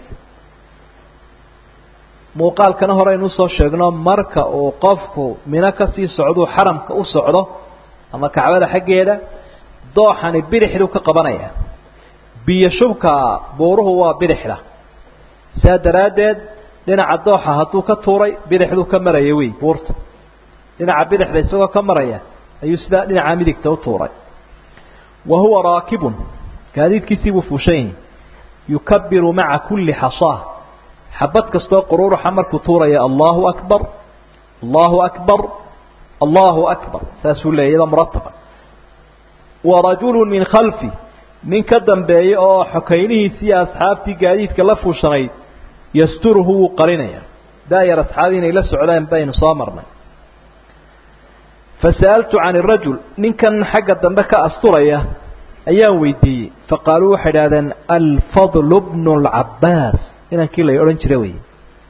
muuqaal kana hore aynu usoo sheegno marka uu qofku mino kasii socduu xaramka u socdo ama kacbada xaggeeda dooxani bidixduu ka qabanaya biyo shubka buuruhu waa bidixda saa daraaddeed dhinaca dooxa hadduu ka tuuray bidixduu ka maraya wey buurta dhinaca bidixda isagoo ka maraya ayuu sidaa dhinaca midigta u tuuray wa huwa raakibun gaadiidkiisii buu fuushan yahi yukabiru maca kulli xasaa xabad kastoo quruuruxa markuu tuuraya allahu akbar allahu akbar allahu akbar saasuu leeyay iyadoo murataba wa rajulu min khalfi nin ka dambeeya oo xokaynihiisii asxaabtii gaadiidka la fuushanayd yasturuhu wuu qarinaya daayar asxaabi inay la socdaan baynu soo marnay fasa'altu can irajul ninkan xagga dambe ka asturaya ayaan weydiiyey faqaaluu waxay idhahdeen alfadlu bnu lcabaas inankii la odhan jira wey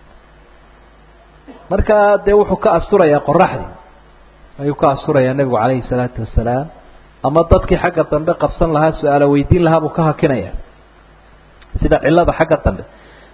markaa dee wuxuu ka asturayaa qoraxdii ayuu ka asturayaa nebigu calayhi salaatu wasalaam ama dadkii xagga dambe qabsan lahaa su-aalo weydiin lahaa buu ka hakinaya sida cilada xagga dambe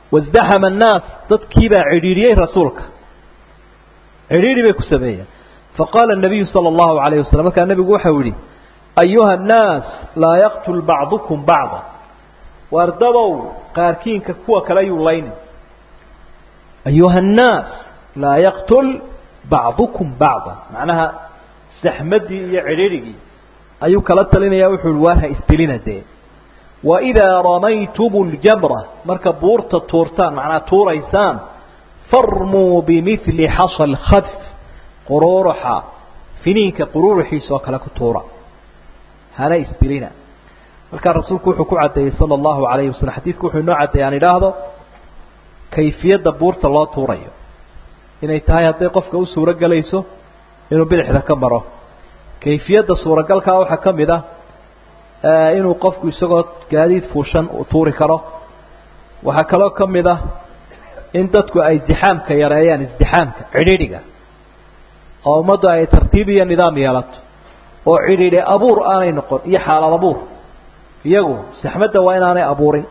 wasdaxama annaas dadkiibaa cidhiidhiyey rasuulka cidhiidhi bay ku sameeyeen faqaala الnabiyu salى اllahu alayh wasalam markaa nebigu waxau yihi ayuha الnaas laa yaqtul bacdukum bacda waardabow qaarkiinka kuwa kale yuu laynin ayuha الnaas laa yaqtul bacdukum bacda macnaha saxmadii iyo cidhirhigii ayuu kala talinaya wuxuu hi waar ha isdilina dee waidaa ramaytum اljamra marka buurta tuurtaan macnaa tuuraysaan farmuu bimili xasa lkhadf quruuruxa finiinka quruuruxiisa oo kale ku tuura hana isdilina markaa rasuulku wuxuu ku caddeeyey sala allahu alayhi wasalam xadiidku wuxuu inoo caddeeyey aan idhaahdo kayfiyadda buurta loo tuurayo inay tahay hadday qofka u suuro gelayso inuu bidixda ka maro kayfiyadda suuragalkaa waxaa ka mid ah inuu qofku isagoo gaadiid fuushan u tuuri karo waxaa kaloo ka mid ah in dadku ay isdixaamka yareeyaan isdixaamka cidhiidhiga oo ummaddu ay tartiib iyo nidaam yeelato oo cidhiidhi abuur aanay noqon iyo xaalad abuur iyagu saxmadda waa inaanay abuurin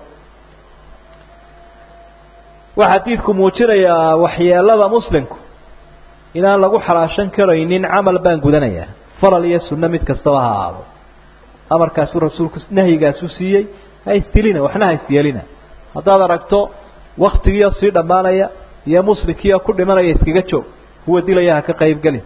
waxaa xadiidku muujinayaa waxyeelada muslimku inaan lagu xalaashan karaynin camal baan gudanayaa falal iyo sunno mid kastaba ha ahaado amarkaasuu rasuulku nahyigaasu siiyey ha isdilina waxna ha isyeelina haddaad aragto waktigiio sii dhammaanaya iyo muslimkiio ku dhimanaya iskaga joog kuwa dilaya ha ka qaybgelin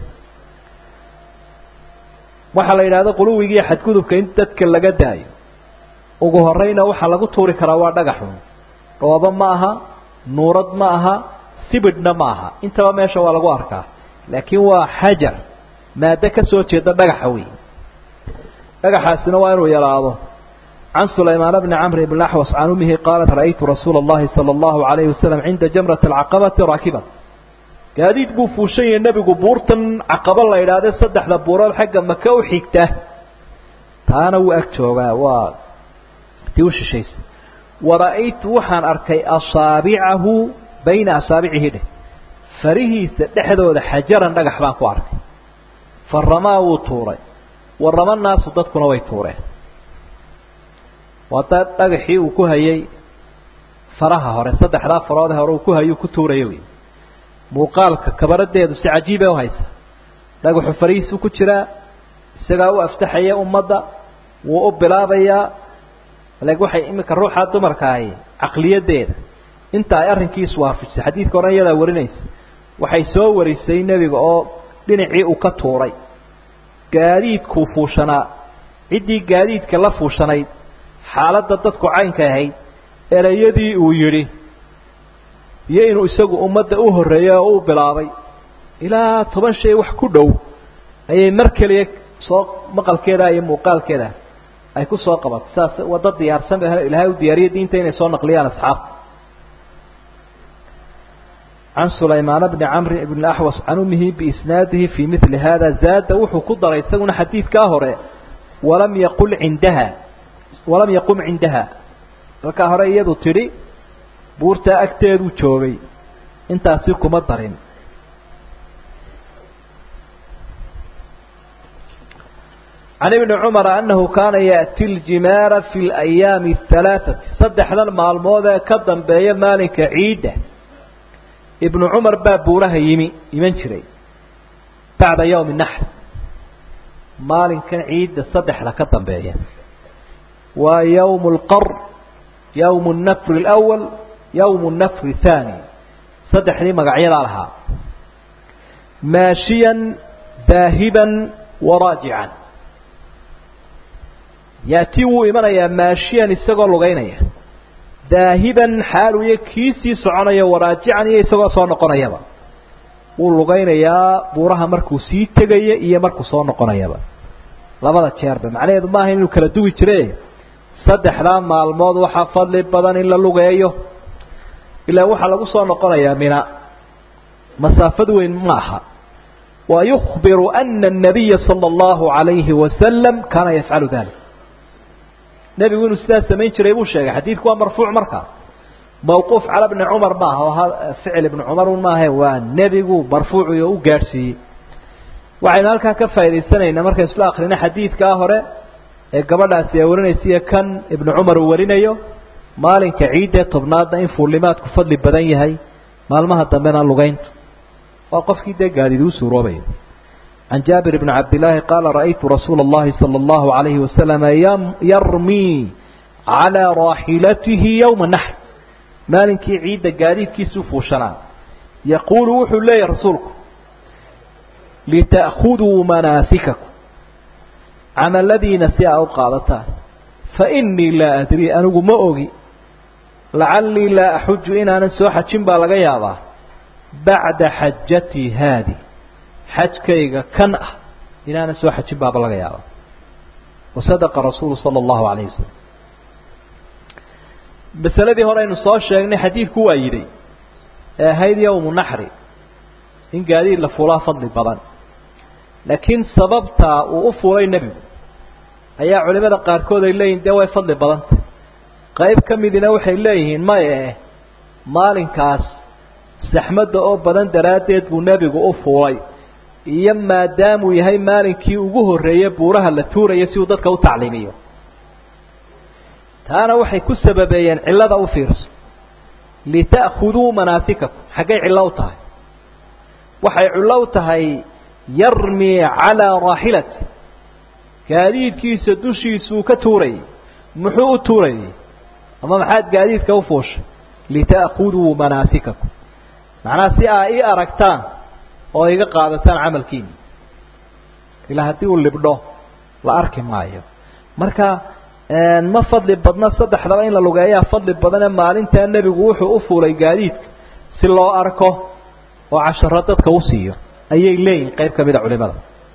waxaa la yidhahda quluwigiiyo xadgudubka in dadka laga daayo ugu horeyna waxaa lagu tuuri karaa waa dhagaxun dhoobo ma aha nuurad ma aha sibidhna ma aha intaba meesha waa lagu arkaa laakiin waa xajar maado ka soo jeeda dhagaxa wey dhagaxaasina waa inuu yaraado can sulaymaan bni camr bn axwas can umihi qaalat ra'aytu rasuula اllahi salى اllahu alayhi wasalam cinda jamrati alcaqabati raakiban gaadiid buu fuushan yahay nebigu buurtan caqabo la idhaahde saddexda buurood xagga maka u xigta taana wuu ag joogaa waa tii u shishaysa wara'aytu waxaan arkay asaabicahu bayna asaabicihi dheh farihiisa dhexdooda xajaran dhagax baan ku arkay fa ramaa wuu tuuray wa rama naasu dadkuna way tuureen waa da dhagaxii uu ku hayay faraha hore saddexdaa faroode hore uu ku hayuu ku tuuraya wey muuqaalka kabaradeedu si cajiibay uhaysa dhagaxu farihiisu ku jiraa isagaa u aftaxaya ummadda wuu u bilaabayaa lakin waxay iminka ruuxa dumarka ahi caqliyadeeda inta ay arrinkiisu waafijisay xadiidka oran iyadaa warinaysa waxay soo warisay nebiga oo dhinacii uu ka tuuray gaadiidkuu fuushanaa ciddii gaadiidka la fuushanayd xaaladda dadku caynka ahayd ereyadii uu yidhi iyo inuu isagu ummadda u horreeyey oo u bilaabay ilaa toban shay wax ku dhow ayay mar keliya soo maqalkeeda iyo muuqaalkeeda ay ku soo qabato saas waddo diyaarsan ba ilaahay u diyaariya diinta inay soo naqliyaan asxaabta can sulaymaan bni camri bn axwas can umihi biisnaadihi fii mili hada zaada wuxuu ku daray isaguna xadiidkaa hore walam yaqul cindaha walam yaqum cindaha halkaa hore iyadu tidhi buurtaa agteeduu joogay intaasi kuma darin can ibni cumara annahu kaana yaأti ljimaara fi اlayaami الhalaaثati saddexdan maalmood ee ka dambeeya maalinka ciidda ibnu cumar baa buuraha yimi iman jiray bacda yawmi naxr maalinkan ciidda saddexda ka dambeeya waa yawm اlqar yawm الnafri اlأwal yawm الnafri الthaani saddexdii magacyadaa lahaa maashiyan daahiban waraajican yaati wuu imanayaa maashiyan isagoo lugaynaya daahiban xaalu iyo kiisii soconaya waraajican iyo isagoo soo noqonayaba wuu lugaynayaa buuraha markuu sii tegaya iyo markuu soo noqonayaba labada jeerba macnaheedu maaha inuu kala duwi jire saddexdaa maalmood waxaa fadli badan in la lugeeyo ilaa waxaa lagu soo noqonayaa mina masaafad weyn ma aha wa yukbiru ana الnabiya salى اllahu عalayhi wasalam kaana yafcalu dalik nebigu inuu sidaa samayn jiray buu sheegay xadiidku waa marfuuc markaa mawquuf cala bni cumar maaha oo ficil ibni cumar un maahe waa nebigu marfuuci oo u gaadhsiiyey waxaynu halkaa ka faa'idaysanaynaa markaynu isla akrino xadiidkaa hore ee gabadhaasi ay warinaysiiyo kan ibnu cumar uu warinayo maalinka ciidda tobnaadna in fuullimaadku fadli badan yahay maalmaha dambena lugayntu waa qofkii dee gaadiid uu suuroobayo عن جابر بن عبد الله قال رأيت رسول الله صلى الله عليه وسلم يرمي على راحلته يوم النحر maalinkii ciidda gaadiidkiisuu fuushanaa yaquulu wuxuu leeyahy rasuulku lita'khuduu manaasikakum camaladiina si aa u qaadataan fa innii laa adrii anigu ma ogi lacallii laa axuju inaanan soo xajin baa laga yaabaa bacda xajatii haadi xajkayga kan ah inaanan soo xajin baaba laga yaabaa wasadaqa rasuulu sala allahu calayhi wasalam masaladii hore aynu soo sheegnay xadiidku waa yidhi ee ahayd yowmu naxri in gaadiid la fuulaa fadli badan laakiin sababtaa uu u fuulay nebigu ayaa culimada qaarkood ay leeyihin dee way fadli badanta qayb ka midina waxay leeyihiin maye maalinkaas saxmadda oo badan daraaddeed buu nebigu u fuulay iyo maadaamuu yahay maalinkii ugu horreeyey buuraha la tuuraya si uu dadka u tacliimiyo taana waxay ku sababeeyeen cillada u fiirso lita'khuduu manaasikakum xaggay cillo u tahay waxay cillo u tahay yarmi calaa raaxilati gaadiidkiisa dushiisuu ka tuurayay muxuu u tuurayay ama maxaad gaadiidka u fuushay lita'khuduu manaasikakum macnaha si aa ii aragtaan oo iga qaadataan camalkiina ilaa haddii uu libdho la arki maayo marka ma fadli badna saddexdaba in la lugeeyaa fadli badane maalintaa nebigu wuxuu u fuulay gaadiidka si loo arko oo casharo dadka u siiyo ayay leeyihin qayb ka mida culimada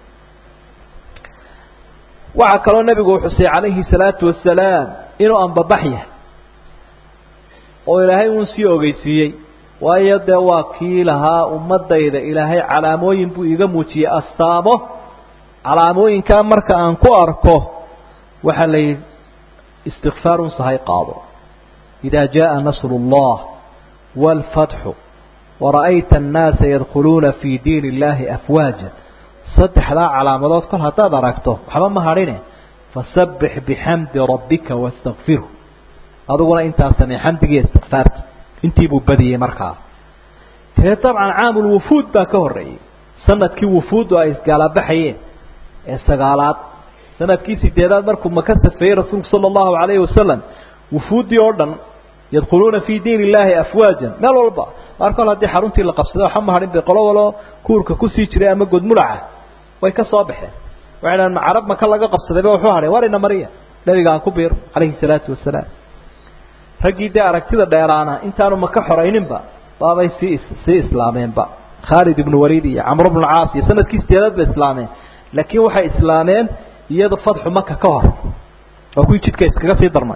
waxaa kaloo nebigu xusay calayhi salaatu wasalaam inuu anbabax yahay oo ilaahay uun sii ogeysiiyey waayo dee waa kii lahaa ummadayda ilaahay calaamooyin buu iiga muujiyey astaamo calaamooyinkaa marka aan ku arko waxaa la yidhi istikfaarun sahay qaado idaa jaءa nasru اllah wاlfatxu wara'ayta annaasa yadkhuluuna fii diin illahi afwaaja saddexdaa calaamadood kol haddaad aragto waxba ma hadhine fasabbix bixamdi rabbika wastakfirhu adiguna intaa samee xamdigiiyo istikfaarta intii buu badiyey markaa tee dabcan caamulwufuud baa ka horreeyey sanadkii wufuuddu ay isgaalabaxayeen ee sagaalaad sanadkii sideedaad markuu maka safeeyey rasuulku sala allahu calayhi wasalam wufuuddii oo dhan yadkhuluuna fii diin illaahi afwaajan meel walba maar kol haddii xaruntii la qabsaday waxba ma hadhin bay qolo walo kuurka kusii jiray ama godmulaca way ka soo baxeen waxay dhahan carab maka laga qabsadayba wuxuu hadhay warina mariya nabiga aan ku biiro calayhi salaatu wasalaam raggii dee aragtida dheeraana intaanu maka xorayninba baabay sii sii islaameenba khaalid ibnu waliid iyo camr bnu caas iyo sanadkii sideedaad bay islaameen laakiin waxay islaameen iyada fadxu maka ka hor waa kuwii jidka iskaga sii darmay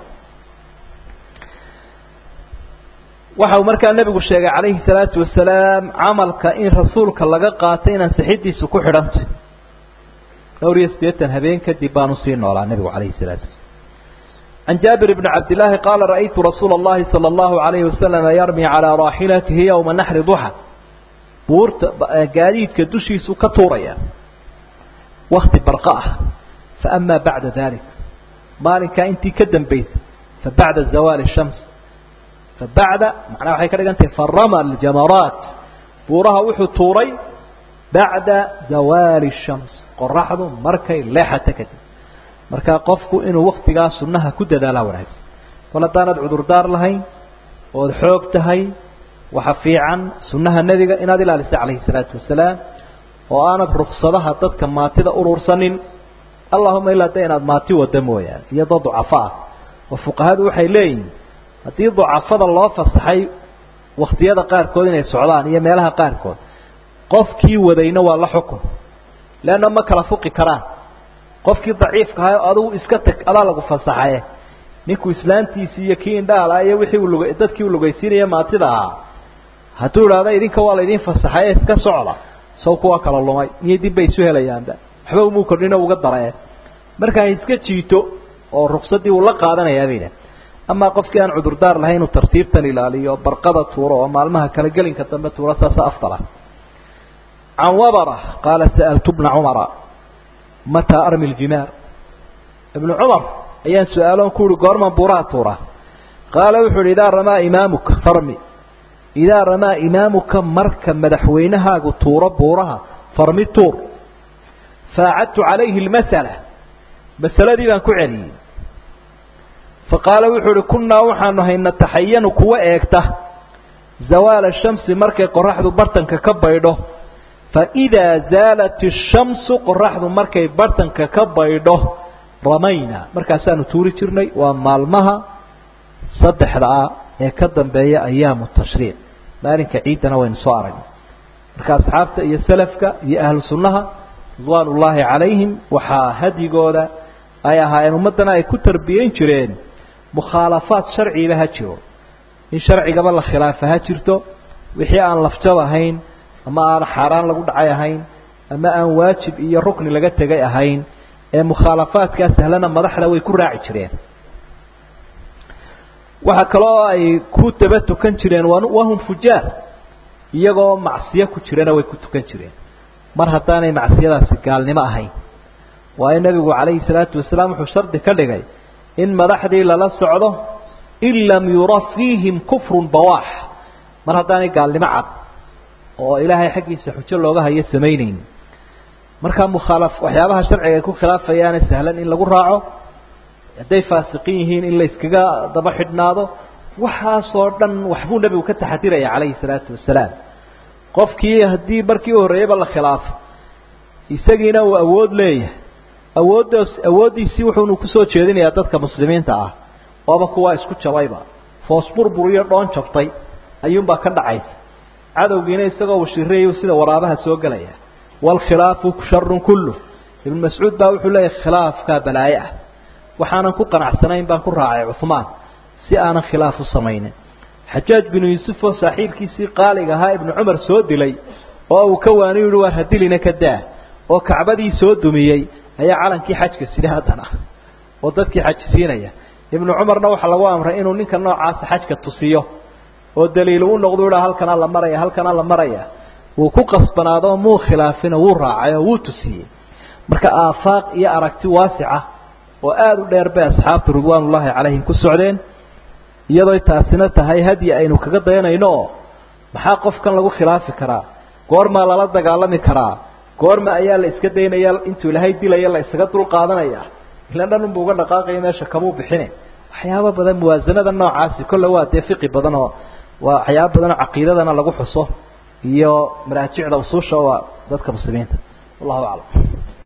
waxa uu markaa nebigu sheegay calayhi salaatu wasalaam camalka in rasuulka laga qaatay inaan saxidiisu ku xidhantay dhowr iyo siddeetan habeen kadib baanu sii noolaa nebigu calayhi salaatu wasalaam عن جابر بن عبد الله قال رأيت رسول الله صلى الله عليه وسلم يرمي على راحلته يوم النحر ضحى بورت قاديد كدشيس كتوريا وقت برقاء فأما بعد ذلك مالك أنت كدم بيت فبعد زوال الشمس فبعد معناه waxay ka dhigantay farama aljamaraat buuraha wuxuu tuuray bacda zawaali الshams qoraxdu markay leexata kadib markaa qofku inuu waktigaa sunnaha ku dadaalaa wanaagsan kol haddaanad cudurdaar lahayn ood xoog tahay waxa fiican sunnaha nebiga inaad ilaaliso calayhi الsalaatu wasalaam oo aanad ruksadaha dadka maatida urursanin allahuma ilaa de inaad maati wada mooyaane iyo dad ducafo ah oo fuqahadu waxay leeyihin haddii ducafada loo fasaxay wakhtiyada qaarkood inay socdaan iyo meelaha qaarkood qofkii wadayna waa la xukun leanna ma kala fuqi karaan qofkii daciifka ahay adigu iska tag adaa lagu fasaxaye ninkuu islaantiisii iyo kii indhaala iyo wixii uu lug dadkii uu lugaysiinaya maatida ahaa hadduu idhaahda idinka waa laydin fasaxaye iska socda saw kuwa kala lumay iyo dib bay isu helayaanba waxba umuu kordhino uga daree marka ha iska jiito oo ruksadii uu la qaadanayaa bayna amaa qofkii aan cudurdaar lahayn inuu tartiibtan ilaaliyo barqada tuuro oo maalmaha kala gelinka dambe tuuro saasa afdala can wabara qaala sa'altu bna cumara mataa armi ljimaar ibnu cumar ayaan su-aaloon ku uhi goorman buuraha tuura qaala wuxuu uhi idaa ramaa imaamuka farmi idaa ramaa imaamuka marka madaxweynahaagu tuuro buuraha farmi tuur faacadtu calayhi lmasala masaladii baan ku celiyey faqaala wuxuu uhi kunnaa waxaanu hay nataxayanu kuwa eegta zawaala shamsi markay qoraxdu bartanka ka baydho faidaa zaalat ishamsu qoraxdu markay bartanka ka baydho ramayna markaasaanu tuuri jirnay waa maalmaha saddexda ah ee ka dambeeya ayaamu tashriic maalinka ciiddana waynu soo aragnay marka asxaabta iyo salafka iyo ahlu sunnaha ridwaan ullaahi calayhim waxaa hadyigooda ay ahaayeen ummaddana ay ku tarbiyeyn jireen mukhaalafaad sharciba ha jiro in sharcigaba la khilaafa ha jirto wixii aan lafjab ahayn ama aan xaaraan lagu dhacay ahayn ama aan waajib iyo rukni laga tegay ahayn ee mukhaalafaadkaa sahlana madaxda way ku raaci jireen waxaa kaloo ay ku daba tukan jireen wahum fujaar iyagoo macsiyo ku jirana way ku tukan jireen mar haddaanay macsiyadaasi gaalnimo ahayn waayo nebigu calayhi salaatu wasalaam wuxuu shardi ka dhigay in madaxdii lala socdo in lam yura fiihim kufrun bawaax mar haddaanay gaalnimo cad oo ilaahay xaggiisa xujo looga hayo samaynayn markaa mukhaala waxyaabaha sharciga ay ku khilaafayaane sahlan in lagu raaco hadday faasiqiin yihiin in la yskaga daba xidhnaado waxaasoo dhan waxbuu nebigu ka taxadiraya calayhi salaatu wasalaam qofkii haddii markii u horreeyeyba la khilaafo isagiina uu awood leeyahay awooddaas awooddiisii wuxuunu kusoo jeedinayaa dadka muslimiinta ah ooba kuwaa isku jabayba foos burbur iyo dhoon jabtay ayuunbaa ka dhacaysa cadowgiina isagoo washireeyu sida waraabaha soo gelaya waalkhilaafu sharun kullu ibnu mascuud baa wuxuu leeyahay khilaafkaa balaaye ah waxaanan ku qanacsanayn baan ku raacay cuhmaan si aanan khilaaf u samaynin xajaaj binu yuusuf oo saaxiibkiisii qaaliga ahaa ibnu cumar soo dilay oo uu ka waani yihi waar hadilina ka daa oo kacbadii soo dumiyey ayaa calankii xajka sida haddana oo dadkii xajisiinaya ibnu cumarna waxaa lagu amray inuu ninka noocaasa xajka tusiyo oo daliilu u noqdu ha halkanaa la maraya halkanaa la maraya wuu ku qasbanaado muu khilaafino wuu raacay oo wuu tusiyey marka aafaaq iyo aragti waasica oo aada u dheer bay asxaabtu ridwaanullaahi calayhim ku socdeen iyadoo taasina tahay hadyi aynu kaga dayanayno oo maxaa qofkan lagu khilaafi karaa goormaa lala dagaalami karaa goorma ayaa la iska daynaya intuu ilaahay dilaya la isaga dul qaadanaya ila dhan unbu uga dhaqaaqaya meesha kamuu bixine waxyaaba badan muwaasanada noocaasi kolle waa dee fiqi badan oo waa waxyaaba badan oo caqiidadana lagu xuso iyo maraajicda usuusha waa dadka muslimiinta wallahu aclam